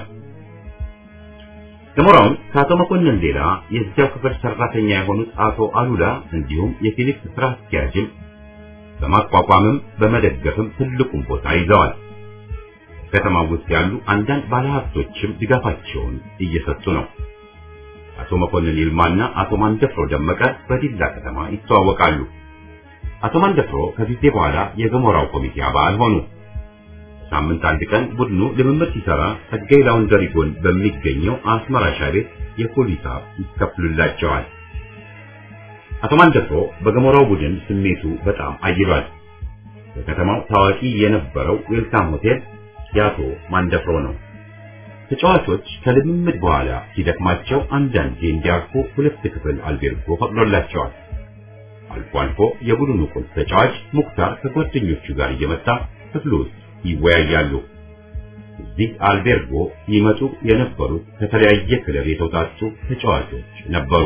ገሞራውን ከአቶ መኮንን ሌላ የዚያው ክፍል ሰራተኛ የሆኑት አቶ አሉላ እንዲሁም የፊሊፕስ ስራ አስኪያጅም በማቋቋምም በመደገፍም ትልቁን ቦታ ይዘዋል። ከተማው ውስጥ ያሉ አንዳንድ ባለሀብቶችም ድጋፋቸውን እየሰጡ ነው። አቶ መኮንን ይልማና አቶ ማንደፍሮ ደመቀ በዲላ ከተማ ይተዋወቃሉ። አቶ ማንደፍሮ ከጊዜ በኋላ የገሞራው ኮሚቴ አባል ሆኑ። ሳምንት አንድ ቀን ቡድኑ ልምምድ ሲሰራ ጸጋይ ላውንደሪ ጎን በሚገኘው አስመራ ሻይ ቤት የፖሊስ ይከፍሉላቸዋል። አቶ ማንደፍሮ በገሞራው ቡድን ስሜቱ በጣም አይሏል። በከተማው ታዋቂ የነበረው ዌልካም ሆቴል የአቶ ማንደፍሮ ነው። ተጫዋቾች ከልምምድ በኋላ ሲደክማቸው አንዳንዴ እንዲያርፉ ሁለት ክፍል አልቤርጎ ፈቅዶላቸዋል። አልፎ አልፎ የቡድኑ ቁልፍ ተጫዋች ሙክታር ከጓደኞቹ ጋር እየመጣ ክፍሉ ውስጥ ይወያያሉ። እዚህ አልቤርጎ ይመጡ የነበሩት ከተለያየ ክለብ የተውጣጡ ተጫዋቾች ነበሩ።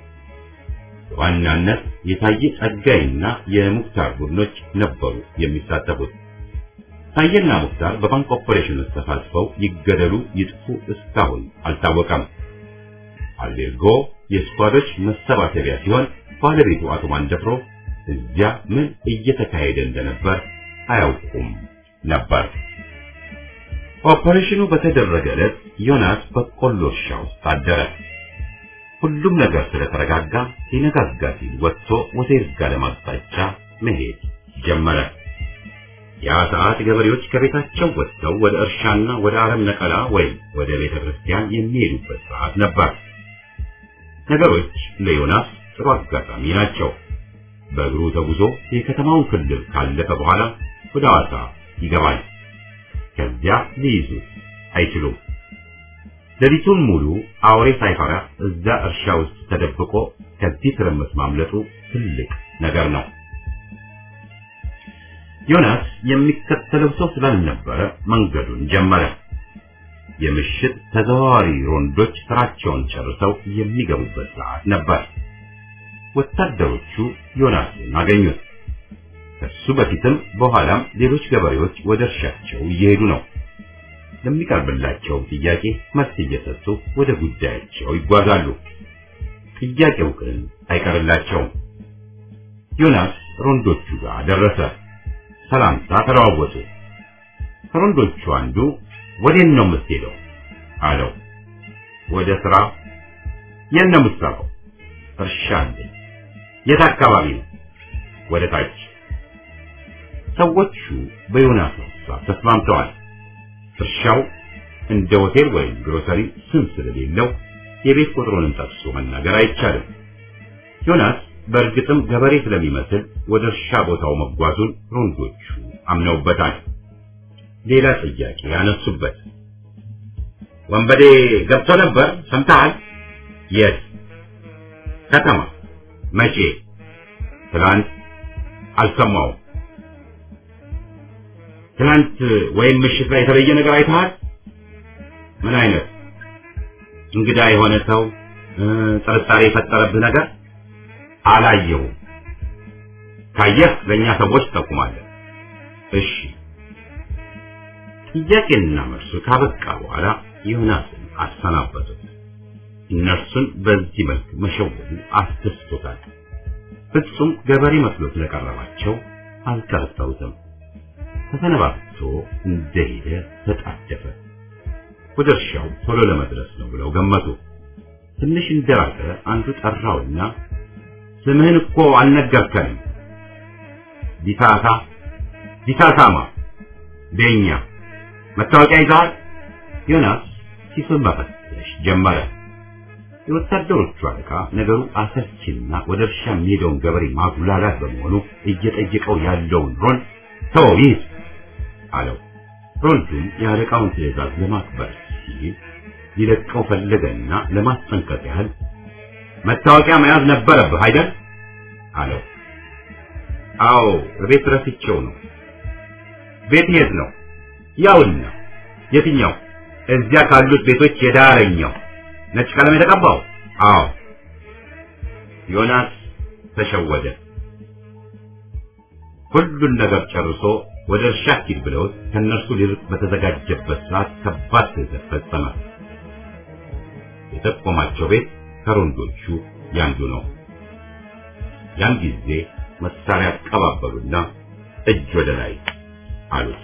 በዋናነት የታየ ጸጋይና የሙክታር ቡድኖች ነበሩ የሚሳተፉት። ታየና ሙክታር በባንክ ኦፐሬሽን ውስጥ ተሳትፈው ይገደሉ ይጥፉ እስካሁን አልታወቀም። አሌርጎ የስኳዶች መሰባሰቢያ ሲሆን ባለቤቱ አቶ ማንደፍሮ እዚያ ምን እየተካሄደ እንደነበር አያውቁም ነበር። ኦፐሬሽኑ በተደረገ ዕለት ዮናስ በቆሎ እርሻ ውስጥ አደረ። ሁሉም ነገር ስለተረጋጋ ሊነጋጋ ሲል ወጥቶ ወደ ይርጋለም አቅጣጫ መሄድ ጀመረ። ያ ሰዓት ገበሬዎች ከቤታቸው ወጥተው ወደ እርሻና ወደ አረም ነቀላ ወይም ወደ ቤተ ክርስቲያን የሚሄዱበት ሰዓት ነበር። ነገሮች ለዮናስ ጥሩ አጋጣሚ ናቸው። በእግሩ ተጉዞ የከተማውን ክልል ካለፈ በኋላ ወደ ሐዋሳ ይገባል። ከዚያ ሊይዙት አይችሉም። ሌሊቱን ሙሉ አውሬ ሳይፈራ እዛ እርሻ ውስጥ ተደብቆ ከዚህ ትርምስ ማምለጡ ትልቅ ነገር ነው። ዮናስ የሚከተለው ሰው ስላልነበረ መንገዱን ጀመረ። የምሽት ተዘዋዋሪ ሮንዶች ስራቸውን ጨርሰው የሚገቡበት ሰዓት ነበር። ወታደሮቹ ዮናስን አገኙት። ከሱ በፊትም በኋላም ሌሎች ገበሬዎች ወደ እርሻቸው እየሄዱ ነው። ለሚቀርብላቸው ጥያቄ መልስ እየሰጡ ወደ ጉዳያቸው ይጓዛሉ። ጥያቄው ግን አይቀርላቸውም። ዮናስ ሮንዶቹ ጋር ደረሰ። ሰላምታ ተለዋወጡ። ከሮንዶቹ አንዱ ወዴት ነው የምትሄደው አለው። ወደ ስራ። የት ነው የምትሰራው? እርሻ አለኝ። የት አካባቢ ነው? ወደ ታች። ሰዎቹ በዮናስ ሀሳብ ተስማምተዋል። እርሻው እንደ ሆቴል ወይም ግሮሰሪ ስም ስለሌለው የቤት ቁጥሩንም ጠቅሶ መናገር አይቻልም። ዮናስ በእርግጥም ገበሬ ስለሚመስል ወደ እርሻ ቦታው መጓዙን ሮንዶቹ አምነውበታል። ሌላ ጥያቄ ያነሱበት። ወንበዴ ገብቶ ነበር ሰምተሃል? የት? ከተማ። መቼ? ትላንት። አልሰማውም። ትላንት ወይም ምሽት ላይ የተለየ ነገር አይተሃል? ምን አይነት? እንግዳ የሆነ ሰው ጥርጣሬ የፈጠረብህ ነገር? አላየሁም። ካየህ ለእኛ ሰዎች ትጠቁማለህ። እሺ። ጥያቄና መልሱ ካበቃ በኋላ ዮናስን አሰናበቱት። እነርሱን በዚህ መልክ መሸወዱ አስደስቶታል። ፍጹም ገበሬ መስሎ ስለቀረባቸው አልጠረጠሩትም። ተሰነባብቶ እንደሄደ ተጣደፈ። ወደ እርሻው ቶሎ ለመድረስ ነው ብለው ገመቱ። ትንሽ እንደራቀ አንዱ ጠራውና ስምህን እኮ አልነገርከንም። ቢሳሳ ቢሳሳማ ቤኛ መታወቂያ ይዘሃል? ዮናስ ኪሱን መፈተሽ ጀመረ። የወታደሮቹ አለቃ ነገሩ አሰልችና ወደ እርሻ የሚሄደውን ገበሬ ማጉላላት በመሆኑ እየጠየቀው ያለውን ሮን ተወው ይዝ አለው። ሮንዱም የአለቃውን ትዕዛዝ ለማክበር ሲል ሊለቀው ፈለገና ለማስጠንቀቅ ያህል መታወቂያ መያዝ ነበረብህ አይደል? አለው። አዎ ቤት ረስቼው ነው። ቤት የት ነው? ያውና። የትኛው? እዚያ ካሉት ቤቶች የዳረኛው ነጭ ቀለም የተቀባው? አዎ። ዮናስ ተሸወደ። ሁሉን ነገር ጨርሶ ወደ እርሻ ሂድ ብለውት ከእነርሱ ሊርቅ በተዘጋጀበት ሰዓት ከባድ ስህተት ፈጸመ። የጠቆማቸው ቤት ከሮንዶቹ ያንዱ ነው። ያን ጊዜ መሳሪያ አቀባበሉና እጅ ወደ ላይ አሉት።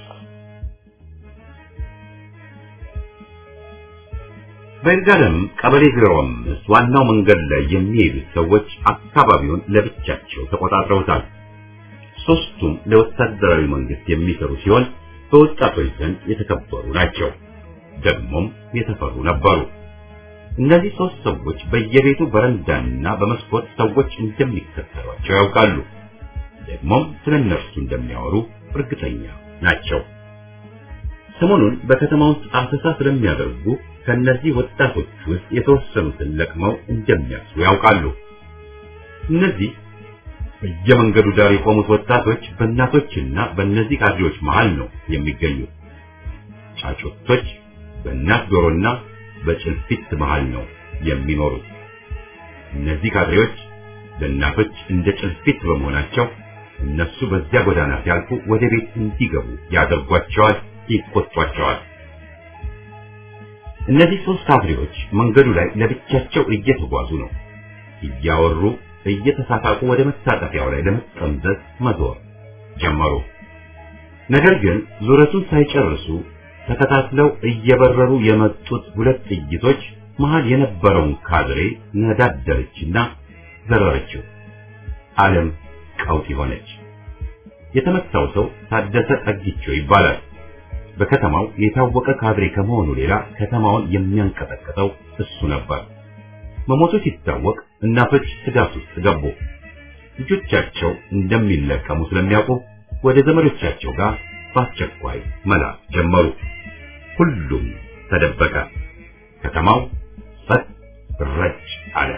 በይርጋለም ቀበሌ ዜሮ አምስት ዋናው መንገድ ላይ የሚሄዱት ሰዎች አካባቢውን ለብቻቸው ተቆጣጥረውታል። ሶስቱም ለወታደራዊ መንግስት የሚሰሩ ሲሆን በወጣቶች ዘንድ የተከበሩ ናቸው። ደግሞም የተፈሩ ነበሩ። እነዚህ ሶስት ሰዎች በየቤቱ በረንዳና በመስኮት ሰዎች እንደሚከተሏቸው ያውቃሉ። ደግሞም ስለ እነርሱ እንደሚያወሩ እርግጠኛ ናቸው። ሰሞኑን በከተማ ውስጥ አሰሳ ስለሚያደርጉ ከእነዚህ ወጣቶች ውስጥ የተወሰኑትን ለቅመው እንደሚያስሩ ያውቃሉ። እነዚህ በየመንገዱ ዳር የቆሙት ወጣቶች በእናቶችና በእነዚህ ካድሬዎች መሃል ነው የሚገኙት። ጫጩቶች በእናት ዶሮና በጭልፊት መሃል ነው የሚኖሩት። እነዚህ ካድሬዎች ለእናቶች እንደ ጭልፊት በመሆናቸው እነሱ በዚያ ጎዳና ሲያልፉ ወደ ቤት እንዲገቡ ያደርጓቸዋል፣ ይቆጧቸዋል። እነዚህ ሶስት ካድሬዎች መንገዱ ላይ ለብቻቸው እየተጓዙ ነው። እያወሩ እየተሳሳቁ ወደ መታጠፊያው ላይ ለመጠምዘዝ መዞር ጀመሩ። ነገር ግን ዙረቱን ሳይጨርሱ ተከታትለው እየበረሩ የመጡት ሁለት ጥይቶች መሃል የነበረውን ካድሬ ነዳደረችና ዘረረችው። ዓለም ቀውጢ ሆነች። የተመታው ሰው ታደሰ ጠጊቸው ይባላል። በከተማው የታወቀ ካድሬ ከመሆኑ ሌላ ከተማውን የሚያንቀጠቅጠው እሱ ነበር። መሞቱ ሲታወቅ እናቶች ስጋት ውስጥ ገቡ። ልጆቻቸው እንደሚለቀሙ ስለሚያውቁ ወደ ዘመዶቻቸው ጋር በአስቸኳይ መላክ ጀመሩ። ሁሉም ተደበቀ። ከተማው ጸጥ ረጭ አለ።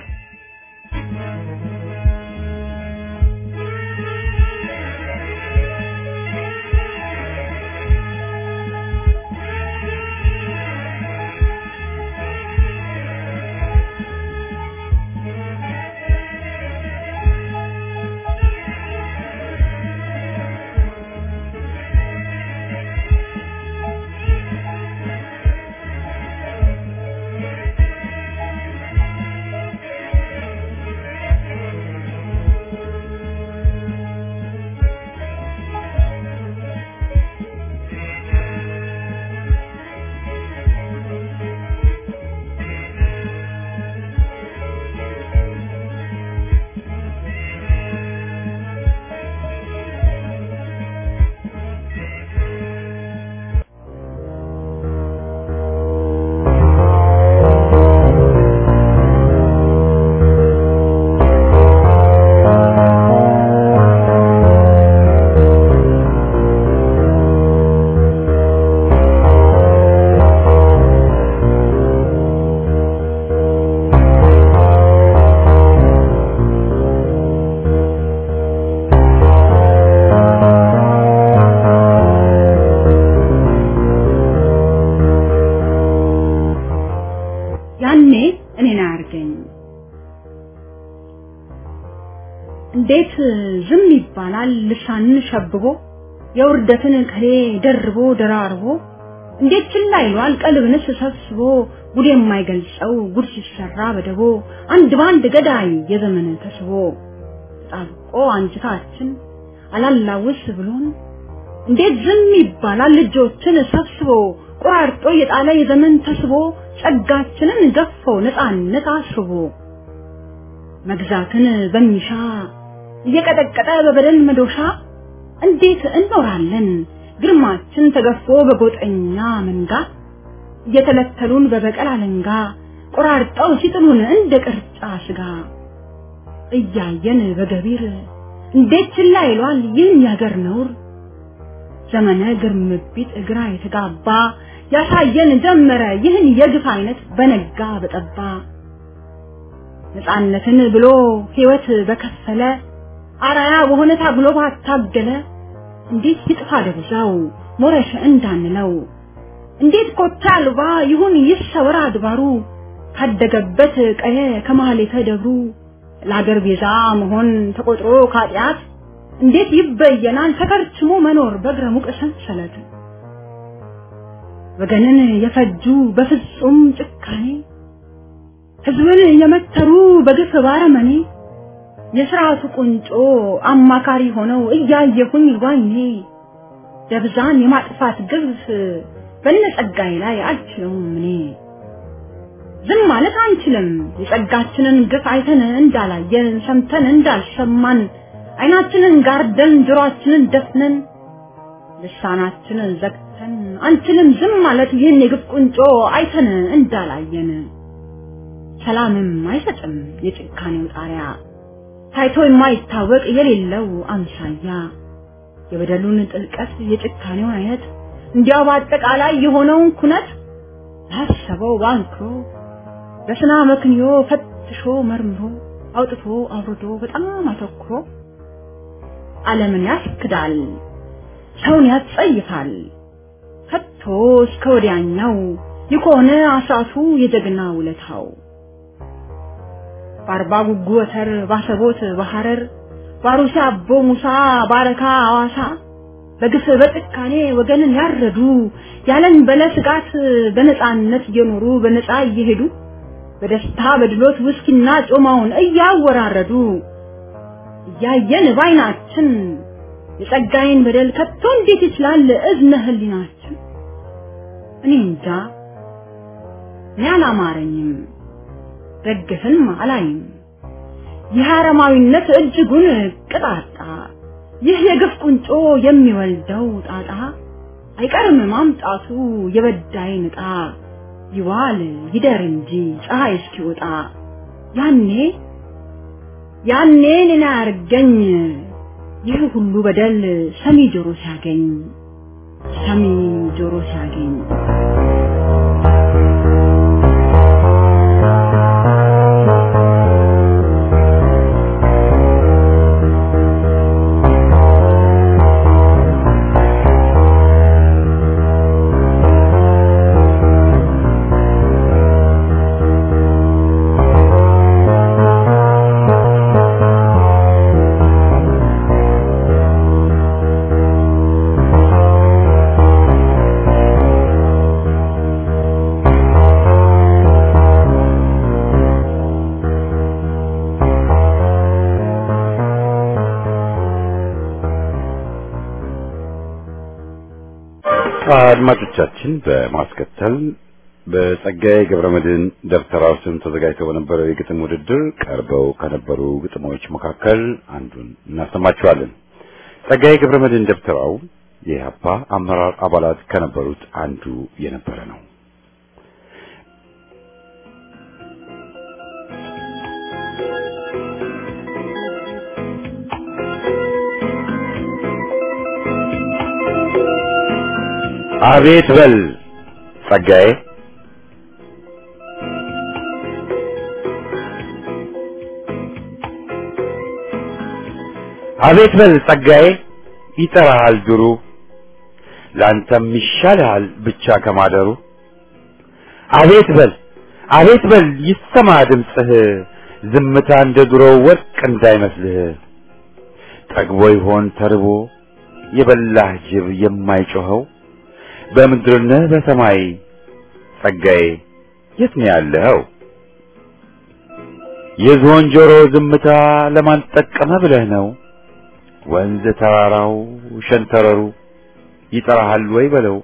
ያኔ እኔን አያርገኝ። እንዴት ዝም ይባላል? ልሳንን ሸብቦ የውርደትን ቅኔ ደርቦ ደራርቦ እንዴት ችላ ይሏል? ቀልብንስ ሰብስቦ ጉድ የማይገልጸው ጉድ ሲሰራ በደቦ አንድ ባንድ ገዳይ የዘመን ተስቦ ጣብቆ አንጅታችን አላላውስ ብሎን እንዴት ዝም ይባላል? ልጆችን ሰብስቦ ቆራርጦ የጣለ የዘመን ተስቦ ጸጋችንን ገፎ ነፃነት አስቦ መግዛትን በሚሻ እየቀጠቀጠ በበደል መዶሻ እንዴት እንኖራለን ግርማችን ተገፎ በጎጠኛ መንጋ እየተለተሉን በበቀል አለንጋ ቆራርጠው ሲጥሉን እንደ ቅርጫ ስጋ እያየን በገቢር እንዴት ችላ ይሏል ይህን ያገር ነውር ዘመነ ግርምቢት እግራ የተጋባ ያሳየን ጀመረ ይህን የግፍ አይነት በነጋ በጠባ ነፃነትን ብሎ ሕይወት በከፈለ አራያ በሆነ ታግሎ ባታገለ እንዴት ይጥፋ ደብዛው ሞረሽ እንዳንለው እንዴት ኮታ አልባ ይሁን ይሰወር አድባሩ ካደገበት ቀየ ከማህሌተ ደብሩ ለአገር ቤዛ መሆን ተቆጥሮ ካጢአት እንዴት ይበየናል ተከርችሞ መኖር በእግረ ሙቅ ሰንሰለት ወገንን የፈጁ በፍጹም ጭካኔ ህዝብን የመተሩ በግፍ ባረመኔ የስርዓቱ ቁንጮ አማካሪ ሆነው እያየሁኝ ዋኜ ደብዛን የማጥፋት ግፍ በነጸጋዬ ላይ አልችለውም እኔ ዝም ማለት አንችልም የጸጋችንን ግፍ አይተን እንዳላየን ሰምተን እንዳልሰማን አይናችንን ጋርደን ጆሮአችንን ደፍነን ልሳናችንን ዘግተን አንችልም ዝም ማለት ይህን የግፍ ቁንጮ አይተን እንዳላየን ሰላምም አይሰጥም የጭካኔው ጣሪያ ታይቶ የማይታወቅ የሌለው አምሳያ የበደሉን ጥልቀት የጭካኔውን አይነት እንዲያው በአጠቃላይ የሆነውን ኩነት ላሰበው ባንክሮ በስና መክንዮ ፈትሾ መርምሮ አውጥቶ አውርዶ በጣም አተኩሮ ዓለምን ያስክዳል፣ ሰውን ያጸይፋል። ከቶ እስከ ወዲያኛው የሆነ አስራቱ የጀግና ውለታው በአርባ ጉጉ ወተር ባሰቦት በሐረር ባሩሲ አቦ ሙሳ ባረካ አዋሳ በግፍ በጭካኔ ወገንን ያረዱ ያለን በለ ስጋት በነፃነት እየኖሩ በነፃ እየሄዱ በደስታ በድሎት ውስኪና ጮማውን እያወራረዱ እያየን ባይናችን የጸጋዬን በደል ከቶ እንዴት ይችላል እዝነ ህሊናችን? እኔ እንጃ እኔ አላማረኝም፣ ደግፍን አላይም። ይህ አረማዊነት እጅጉን ቅጣጣ፣ ይህ የግፍ ቁንጮ የሚወልደው ጣጣ አይቀርም ማምጣቱ የበዳይን ዕጣ ይዋል ይደር እንጂ ፀሐይ እስኪወጣ ያኔ ያኔ እኔን አያርገኝ ይህ ሁሉ በደል ሰሚ ጆሮ ሲያገኝ ሰሚ ጆሮ ሲያገኝ አድማጮቻችን በማስከተል በጸጋዬ ገብረመድህን ደብተራው ስም ተዘጋጅተው በነበረው የግጥም ውድድር ቀርበው ከነበሩ ግጥሞች መካከል አንዱን እናሰማችኋለን። ጸጋዬ ገብረመድህን ደብተራው የኢህአፓ አመራር አባላት ከነበሩት አንዱ የነበረ ነው። አቤት በል ጸጋዬ አቤት በል ጸጋዬ ይጠራሃል ድሩ ላንተም ይሻልሃል ብቻ ከማደሩ አቤት በል አቤት በል ይሰማ ድምፅህ ዝምታ እንደ ድሮው ወርቅ እንዳይመስልህ ጠግቦ ይሆን ተርቦ የበላህ ጅብ የማይጮኸው በምድር ነህ በሰማይ ጸጋዬ የት ነው ያለኸው? የዝሆን ጆሮ ዝምታ ለማን ጠቀመ ብለህ ነው? ወንዝ ተራራው ሸንተረሩ ይጠራሃል ወይ በለው።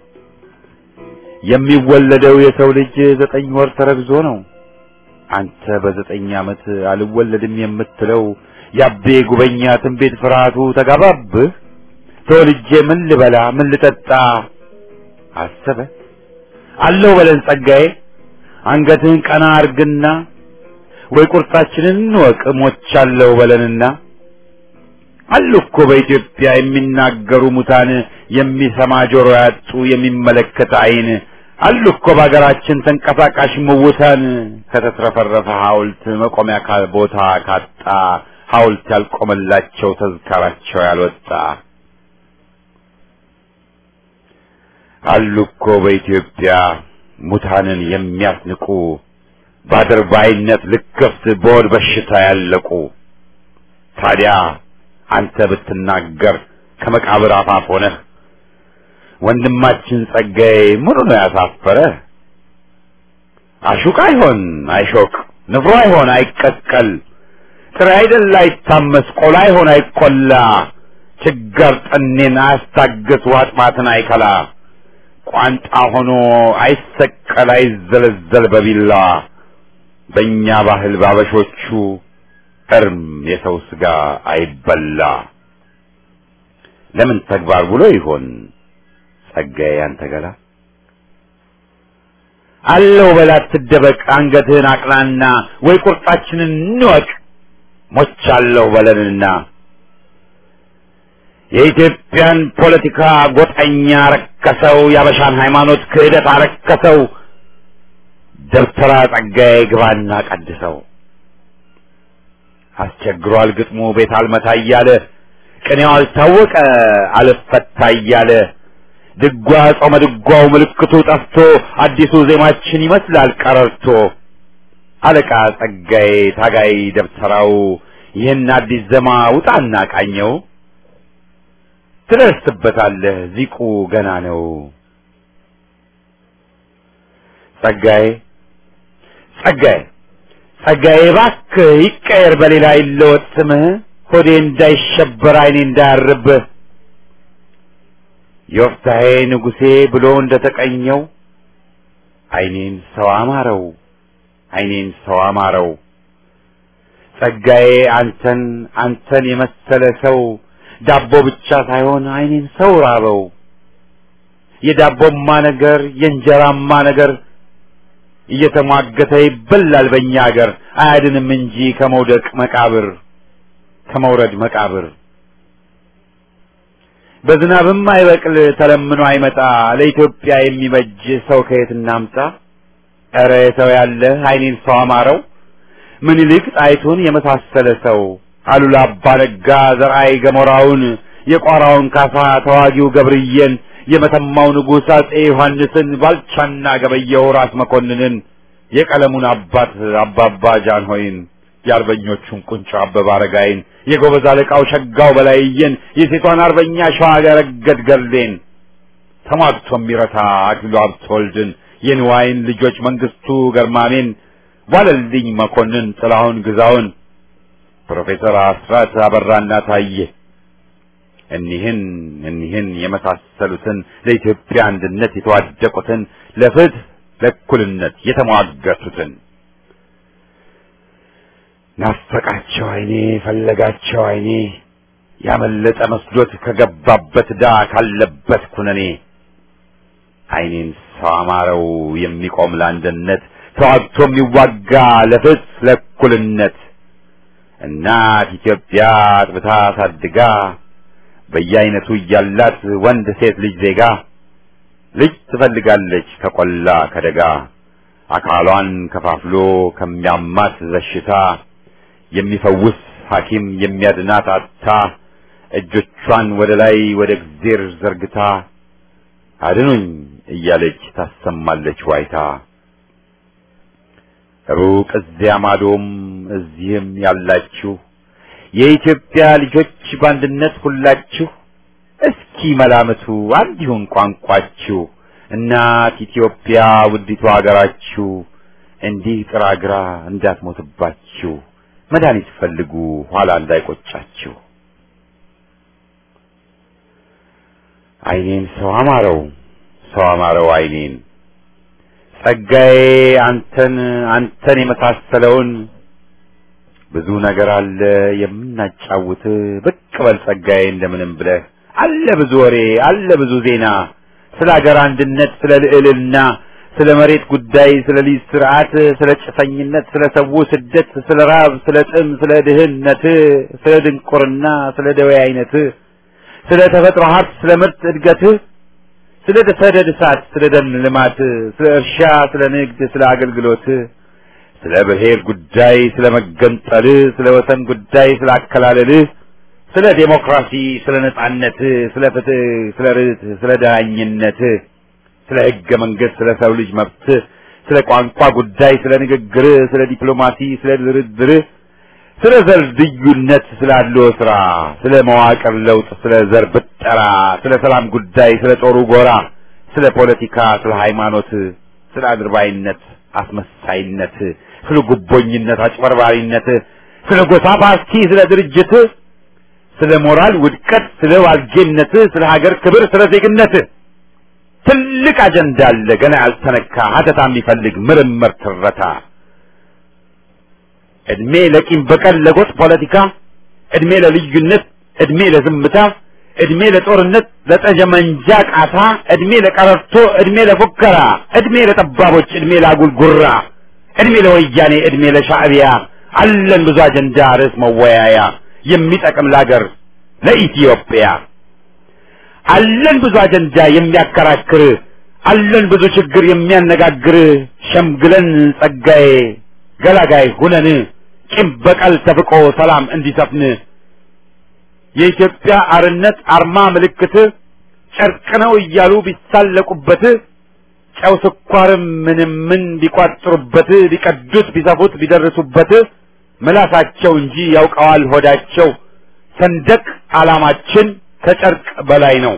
የሚወለደው የሰው ልጅ ዘጠኝ ወር ተረግዞ ነው። አንተ በዘጠኝ ዓመት አልወለድም የምትለው ያቤ ጉበኛ ትንቢት ፍርሃቱ ተጋባብህ። ተወልጄ ምን ልበላ ምን ልጠጣ አሰበ አለው በለን ጸጋዬ አንገትህን ቀና አርግና ወይ ቁርጣችንን እንወቅ ሞቻለሁ በለንና አሉ እኮ በኢትዮጵያ የሚናገሩ ሙታን የሚሰማ ጆሮ ያጡ የሚመለከት ዓይን አሉ እኮ በሀገራችን ተንቀሳቃሽ ምውታን ከተትረፈረፈ ሐውልት መቆሚያ ካል ቦታ ካጣ ሐውልት ያልቆመላቸው ተዝካራቸው ያልወጣ አሉ እኮ በኢትዮጵያ ሙታንን የሚያስንቁ በአድርባይነት ልክፍት በሆድ በሽታ ያለቁ። ታዲያ አንተ ብትናገር ከመቃብር አፋፍ ሆነህ ወንድማችን ጸጋዬ ምኑ ነው ያሳፈረህ? አሹቅ አይሆን አይሾቅ፣ ንፍሮ አይሆን አይቀቀል፣ ጥሬ አይደል አይታመስ፣ ቆላ አይሆን አይቆላ፣ ችጋር ጠኔን አያስታግስ፣ ውሃ ጥማትን አይከላ፣ ቋንጣ ሆኖ አይሰቀል አይዘለዘል በቢላ በእኛ ባህል ባበሾቹ እርም የሰው ስጋ አይበላ። ለምን ተግባር ብሎ ይሆን ጸጋዬ ያንተ ገላ? አለው በላት ትደበቅ አንገትህን አቅናና፣ ወይ ቁርጣችንን እንወቅ ሞቻለሁ በለንና የኢትዮጵያን ፖለቲካ ጎጠኛ ረከሰው፣ ያበሻን ሃይማኖት ክህደት አረከሰው። ደብተራ ጸጋዬ ግባና ቀድሰው። አስቸግሯል ግጥሙ ቤት አልመታ እያለ ቅኔው አልታወቀ አልፈታ እያለ ድጓ ጾመ ድጓው ምልክቱ ጠፍቶ አዲሱ ዜማችን ይመስላል ቀረርቶ። አለቃ ጸጋዬ ታጋይ ደብተራው ይህን አዲስ ዜማ ውጣና ቃኘው። ትደርስበታለህ ዚቁ ገና ነው። ጸጋዬ ጸጋዬ ጸጋዬ እባክህ ይቀየር በሌላ ይለወጥ ስምህ ሆዴ እንዳይሸበር ዓይኔ እንዳያርብህ ዮፍታሔ ንጉሴ ብሎ እንደተቀኘው ዓይኔን ሰው አማረው ዓይኔን ሰው አማረው ጸጋዬ አንተን አንተን የመሰለ ሰው ዳቦ ብቻ ሳይሆን ዓይኔን ሰው ራበው የዳቦማ ነገር የእንጀራማ ነገር እየተሟገተ ይበላል በእኛ አገር አያድንም እንጂ ከመውደቅ መቃብር ከመውረድ መቃብር በዝናብም አይበቅል ተለምኖ አይመጣ ለኢትዮጵያ የሚበጅ ሰው ከየት እናምጣ? ኧረ ሰው ያለ ዓይኔን ሰው አማረው ምኒልክ ጣይቱን የመሳሰለ ሰው አሉላ አባ ነጋ ዘርአይ ገሞራውን የቋራውን ካሳ ተዋጊው ገብርዬን የመተማው ንጉሥ አጼ ዮሐንስን ባልቻና ገበየው ራስ መኮንንን የቀለሙን አባት አባባ ጃንሆይን የአርበኞቹን ቁንጮ አበበ አረጋይን የጎበዝ አለቃው ሸጋው በላይየን የሴቷን አርበኛ ሸዋገረገድ ገርሌን ተሟግቶ የሚረታ አክሊሉ ሀብተወልድን የንዋይን ልጆች መንግስቱ ገርማሜን ዋለልኝ መኮንን ጥላሁን ግዛውን ፕሮፌሰር አስራት አበራና ታየ እኒህን እኒህን የመሳሰሉትን ለኢትዮጵያ አንድነት የተዋደቁትን ለፍትህ ለእኩልነት የተሟገቱትን ናፈቃቸው አይኔ ፈለጋቸው አይኔ ያመለጠ መስሎት ከገባበት ዳ ካለበት ኩነኔ አይኔን ሰው አማረው የሚቆም ለአንድነት ተዋግቶ የሚዋጋ ለፍትህ ለእኩልነት እናት ኢትዮጵያ አጥብታ አሳድጋ በየአይነቱ እያላት ወንድ ሴት ልጅ ዜጋ ልጅ ትፈልጋለች ከቆላ ከደጋ አካሏን ከፋፍሎ ከሚያማት በሽታ የሚፈውስ ሐኪም የሚያድናት አጥታ እጆቿን ወደ ላይ ወደ እግዜር ዘርግታ አድኑኝ እያለች ታሰማለች ዋይታ። ሩቅ እዚያ ማዶም እዚህም ያላችሁ የኢትዮጵያ ልጆች በአንድነት ሁላችሁ እስኪ መላምቱ አንድ ይሁን ቋንቋችሁ እናት ኢትዮጵያ ውዲቷ ሀገራችሁ እንዲህ ጥራግራ እንዳትሞትባችሁ መድኃኒት ፈልጉ ኋላ እንዳይቆጫችሁ። አይኔን ሰው አማረው ሰው አማረው አይኔን ጸጋዬ አንተን አንተን የመሳሰለውን ብዙ ነገር አለ የምናጫውት ብቅ በል ጸጋዬ እንደምንም ብለህ አለ ብዙ ወሬ አለ ብዙ ዜና ስለ ሀገር አንድነት ስለ ልዕልና ስለ መሬት ጉዳይ ስለ ሊዝ ስርዓት ስለ ጭሰኝነት ስለ ሰው ስደት ስለ ራብ ስለ ጥም ስለ ድህነት ስለ ድንቁርና ስለ ደዌ አይነት ስለ ተፈጥሮ ሀብት ስለ ምርት እድገት ስለ ሰደድ እሳት ስለ ደን ልማት ስለ እርሻ ስለ ንግድ ስለ አገልግሎት ስለ ብሔር ጉዳይ ስለ መገንጠል ስለ ወሰን ጉዳይ ስለ አከላለል ስለ ዴሞክራሲ ስለ ነጻነት ስለ ፍትህ ስለ ርትዕ ስለ ዳኝነት ስለ ህገ መንግስት ስለ ሰው ልጅ መብት ስለ ቋንቋ ጉዳይ ስለ ንግግር ስለ ዲፕሎማሲ ስለ ድርድር ስለ ዘር ልዩነት ስላለው ስራ ስለ መዋቅር ለውጥ ስለ ዘር ብጠራ ስለ ሰላም ጉዳይ ስለ ጦሩ ጎራ ስለ ፖለቲካ ስለ ሃይማኖት ስለ አድርባይነት አስመሳይነት ስለ ጉቦኝነት አጭበርባሪነት ስለ ጎሳ ፓርቲ ስለ ድርጅት ስለ ሞራል ውድቀት ስለ ዋልጌነት ስለ ሀገር ክብር ስለ ዜግነት ትልቅ አጀንዳ አለ ገና ያልተነካ ሀተታ የሚፈልግ ምርምር ትረታ እድሜ ለቂም በቀል ለጎጥ ፖለቲካ እድሜ ለልዩነት እድሜ ለዝምታ እድሜ ለጦርነት ለጠጀመንጃ ቃታ እድሜ ለቀረርቶ እድሜ ለፉከራ እድሜ ለጠባቦች እድሜ ለአጉል ጉራ እድሜ ለወያኔ እድሜ ለሻዕቢያ አለን ብዙ አጀንዳ ርዕስ መወያያ የሚጠቅም ለአገር ለኢትዮጵያ አለን ብዙ አጀንዳ የሚያከራክር አለን ብዙ ችግር የሚያነጋግር ሸምግለን ጸጋዬ ገላጋይ ሁነን ቂም በቀል ተፍቆ ሰላም እንዲሰፍን የኢትዮጵያ አርነት አርማ ምልክት ጨርቅ ነው እያሉ ቢሳለቁበት ጨው ስኳርም ምንም ምን ቢቋጥሩበት ቢቀዱት ቢሰፉት ቢደርሱበት ምላሳቸው እንጂ ያውቀዋል ሆዳቸው ሰንደቅ ዓላማችን ከጨርቅ በላይ ነው።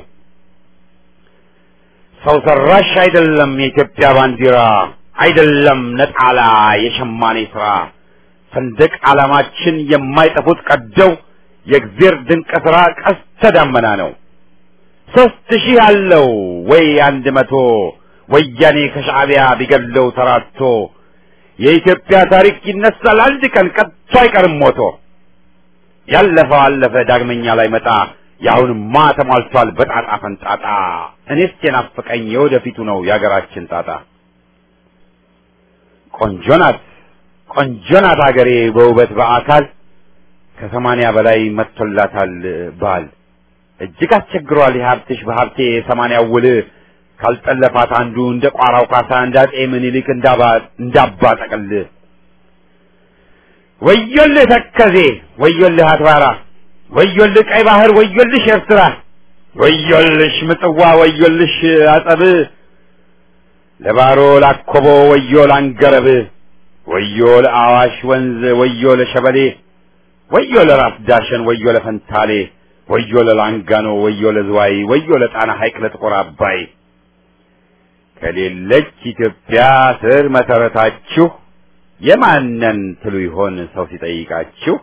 ሰው ሰራሽ አይደለም የኢትዮጵያ ባንዲራ አይደለም ነጣላ የሸማኔ ስራ ሰንደቅ ዓላማችን የማይጠፉት ቀደው የእግዜር ድንቅ ስራ ቀስተ ደመና ነው። ሦስት ሺህ አለው ወይ አንድ መቶ ወያኔ ከሻዕቢያ ቢገድለው ተራቶ የኢትዮጵያ ታሪክ ይነሳል አንድ ቀን ቀጥቶ አይቀርም ሞቶ። ያለፈው አለፈ ዳግመኛ ላይ መጣ የአሁንማ ተሟልቷል በጣጣ ፈንጣጣ። እኔስ የናፈቀኝ የወደፊቱ ነው የአገራችን ጣጣ። ቆንጆ ናት ቆንጆ ናት አገሬ በውበት በአካል ከሰማንያ በላይ መጥቶላታል ባል እጅግ አስቸግሯል የሀብትሽ በሀብቴ የሰማንያው ውል ካልጠለፋት አንዱ እንደ ቋራው ካሳ እንደ አጤ ምኒልክ እንዳባ ጠቅል ወዮልህ ተከዜ ወዮልህ አትባራ ወዮልህ ቀይ ባህር ወዮልሽ ኤርትራ ወዮልሽ ምጽዋ ወዮልሽ አጸብ ለባሮ ላኮቦ ወዮ ላንገረብ ወዮ ለአዋሽ ወንዝ ወዮ ለሸበሌ ወዮ ለራስ ዳሸን ወዮ ለፈንታሌ ወዮ ለላንጋኖ ወዮ ለዝዋይ ወዮ ለጣና ሐይቅ ለጥቁር አባይ ከሌለች ኢትዮጵያ ስር መሰረታችሁ የማነን ትሉ ይሆን ሰው ሲጠይቃችሁ?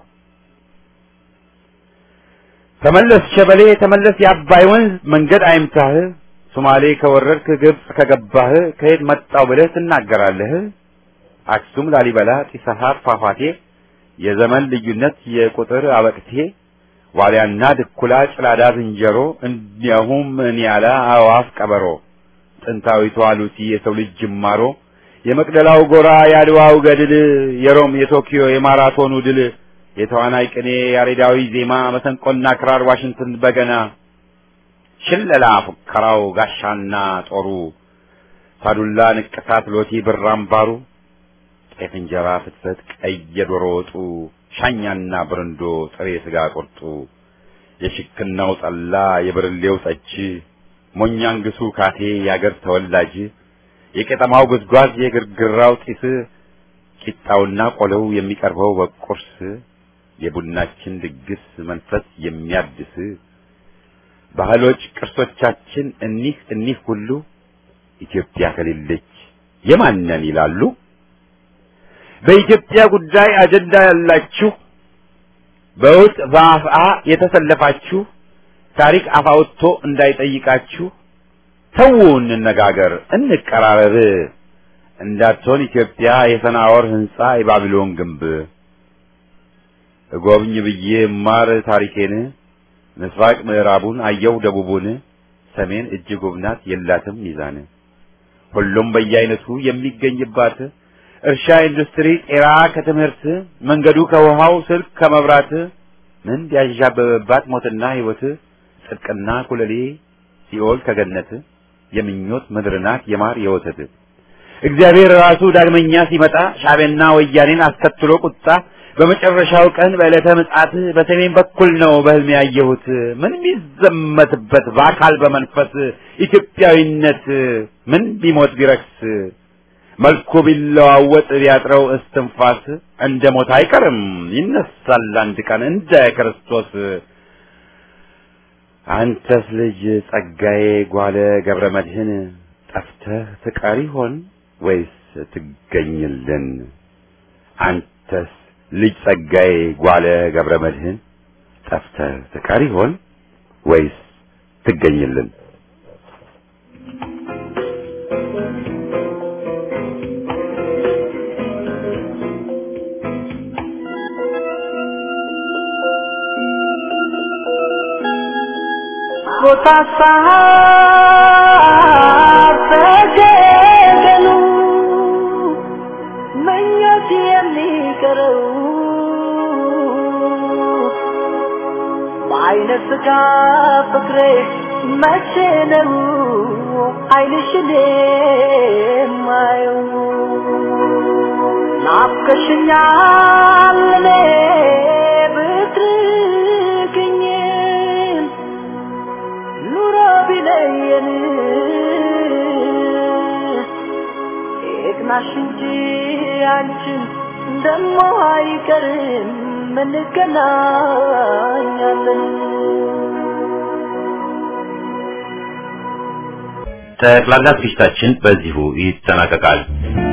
ተመለስ ሸበሌ ተመለስ የአባይ ወንዝ መንገድ አይምታህ ሶማሌ ከወረድክ ግብፅ ከገባህ ከየት መጣው ብለህ ትናገራለህ። አክሱም ላሊበላ ጢስ አባይ ፏፏቴ የዘመን ልዩነት የቁጥር አበቅቴ ዋልያና ድኩላ ጭላዳ ዝንጀሮ እንዲያውም ኒያላ አእዋፍ ቀበሮ ጥንታዊቷ ሉሲ የሰው ልጅ ጅማሮ የመቅደላው ጎራ የአድዋው ገድል የሮም የቶኪዮ የማራቶኑ ድል የተዋናይ ቅኔ ያሬዳዊ ዜማ መሰንቆና ክራር ዋሽንትን በገና ሽለላ ፉከራው ጋሻና ጦሩ ሳዱላ ንቅሳት ሎቲ ብር አምባሩ ጤፍ እንጀራ ፍትፈት ቀይ የዶሮ ወጡ ሻኛና ብርንዶ ጥሬ ስጋ ቁርጡ የሽክናው ጠላ የብርሌው ጠጅ ሞኛንግሱ ካቴ የአገር ተወላጅ የቄጠማው ጉዝጓዝ የግርግራው ጢስ ቂጣውና ቆለው የሚቀርበው በቁርስ የቡናችን ድግስ መንፈስ የሚያድስ ባህሎች ቅርሶቻችን እኒህ እኒህ ሁሉ ኢትዮጵያ ከሌለች የማነን ይላሉ። በኢትዮጵያ ጉዳይ አጀንዳ ያላችሁ በውስጥ በአፍአ የተሰለፋችሁ ታሪክ አፋውቶ እንዳይጠይቃችሁ ተው እንነጋገር፣ እንቀራረብ። እንዳትሆን ኢትዮጵያ የሰናዖር ሕንጻ የባቢሎን ግንብ እጎብኝ ብዬ እማር ታሪኬን ምስራቅ ምዕራቡን አየው ደቡቡን ሰሜን እጅግ ውብ ናት የላትም ሚዛን ሁሉም በየአይነቱ የሚገኝባት እርሻ፣ ኢንዱስትሪ፣ ጤራ ከትምህርት መንገዱ ከውሃው ስልክ ከመብራት ምን ቢያዣበበባት ሞትና ሕይወት ጽድቅና ኩለሌ ሲኦል ከገነት የምኞት ምድር ናት የማር የወተት እግዚአብሔር ራሱ ዳግመኛ ሲመጣ ሻዕቢያና ወያኔን አስከትሎ ቁጣ በመጨረሻው ቀን በዕለተ ምጽአት በሰሜን በኩል ነው በሕልሜ ያየሁት ምን ቢዘመትበት በአካል በመንፈስ ኢትዮጵያዊነት ምን ቢሞት ቢረክስ መልኩ ቢለዋወጥ ቢያጥረው እስትንፋስ እንደ ሞት አይቀርም ይነሳል አንድ ቀን እንደ ክርስቶስ። አንተስ ልጅ ጸጋዬ ጓለ ገብረ መድኅን ጠፍተህ ትቀር ይሆን ወይስ ትገኝልን? አንተስ ልጅ ጸጋዬ ጓለ ገብረ መድኅን ጠፍተህ ትቀር ይሆን ወይስ ትገኝልን? ተገደሉ መኞት የሚቀረው በአይነ ስጋ ፍቅሬ መቼ ነው አይንሽን የማየው ናፍቀሽኛል እኔ ብትርቅኝም ኑሮ ቢለየን ይቅናሽ እንጂ አንቺን ደሞ አይቀርም እንገናኛለን ጠቅላላ ዝግጅታችን በዚሁ ይጠናቀቃል።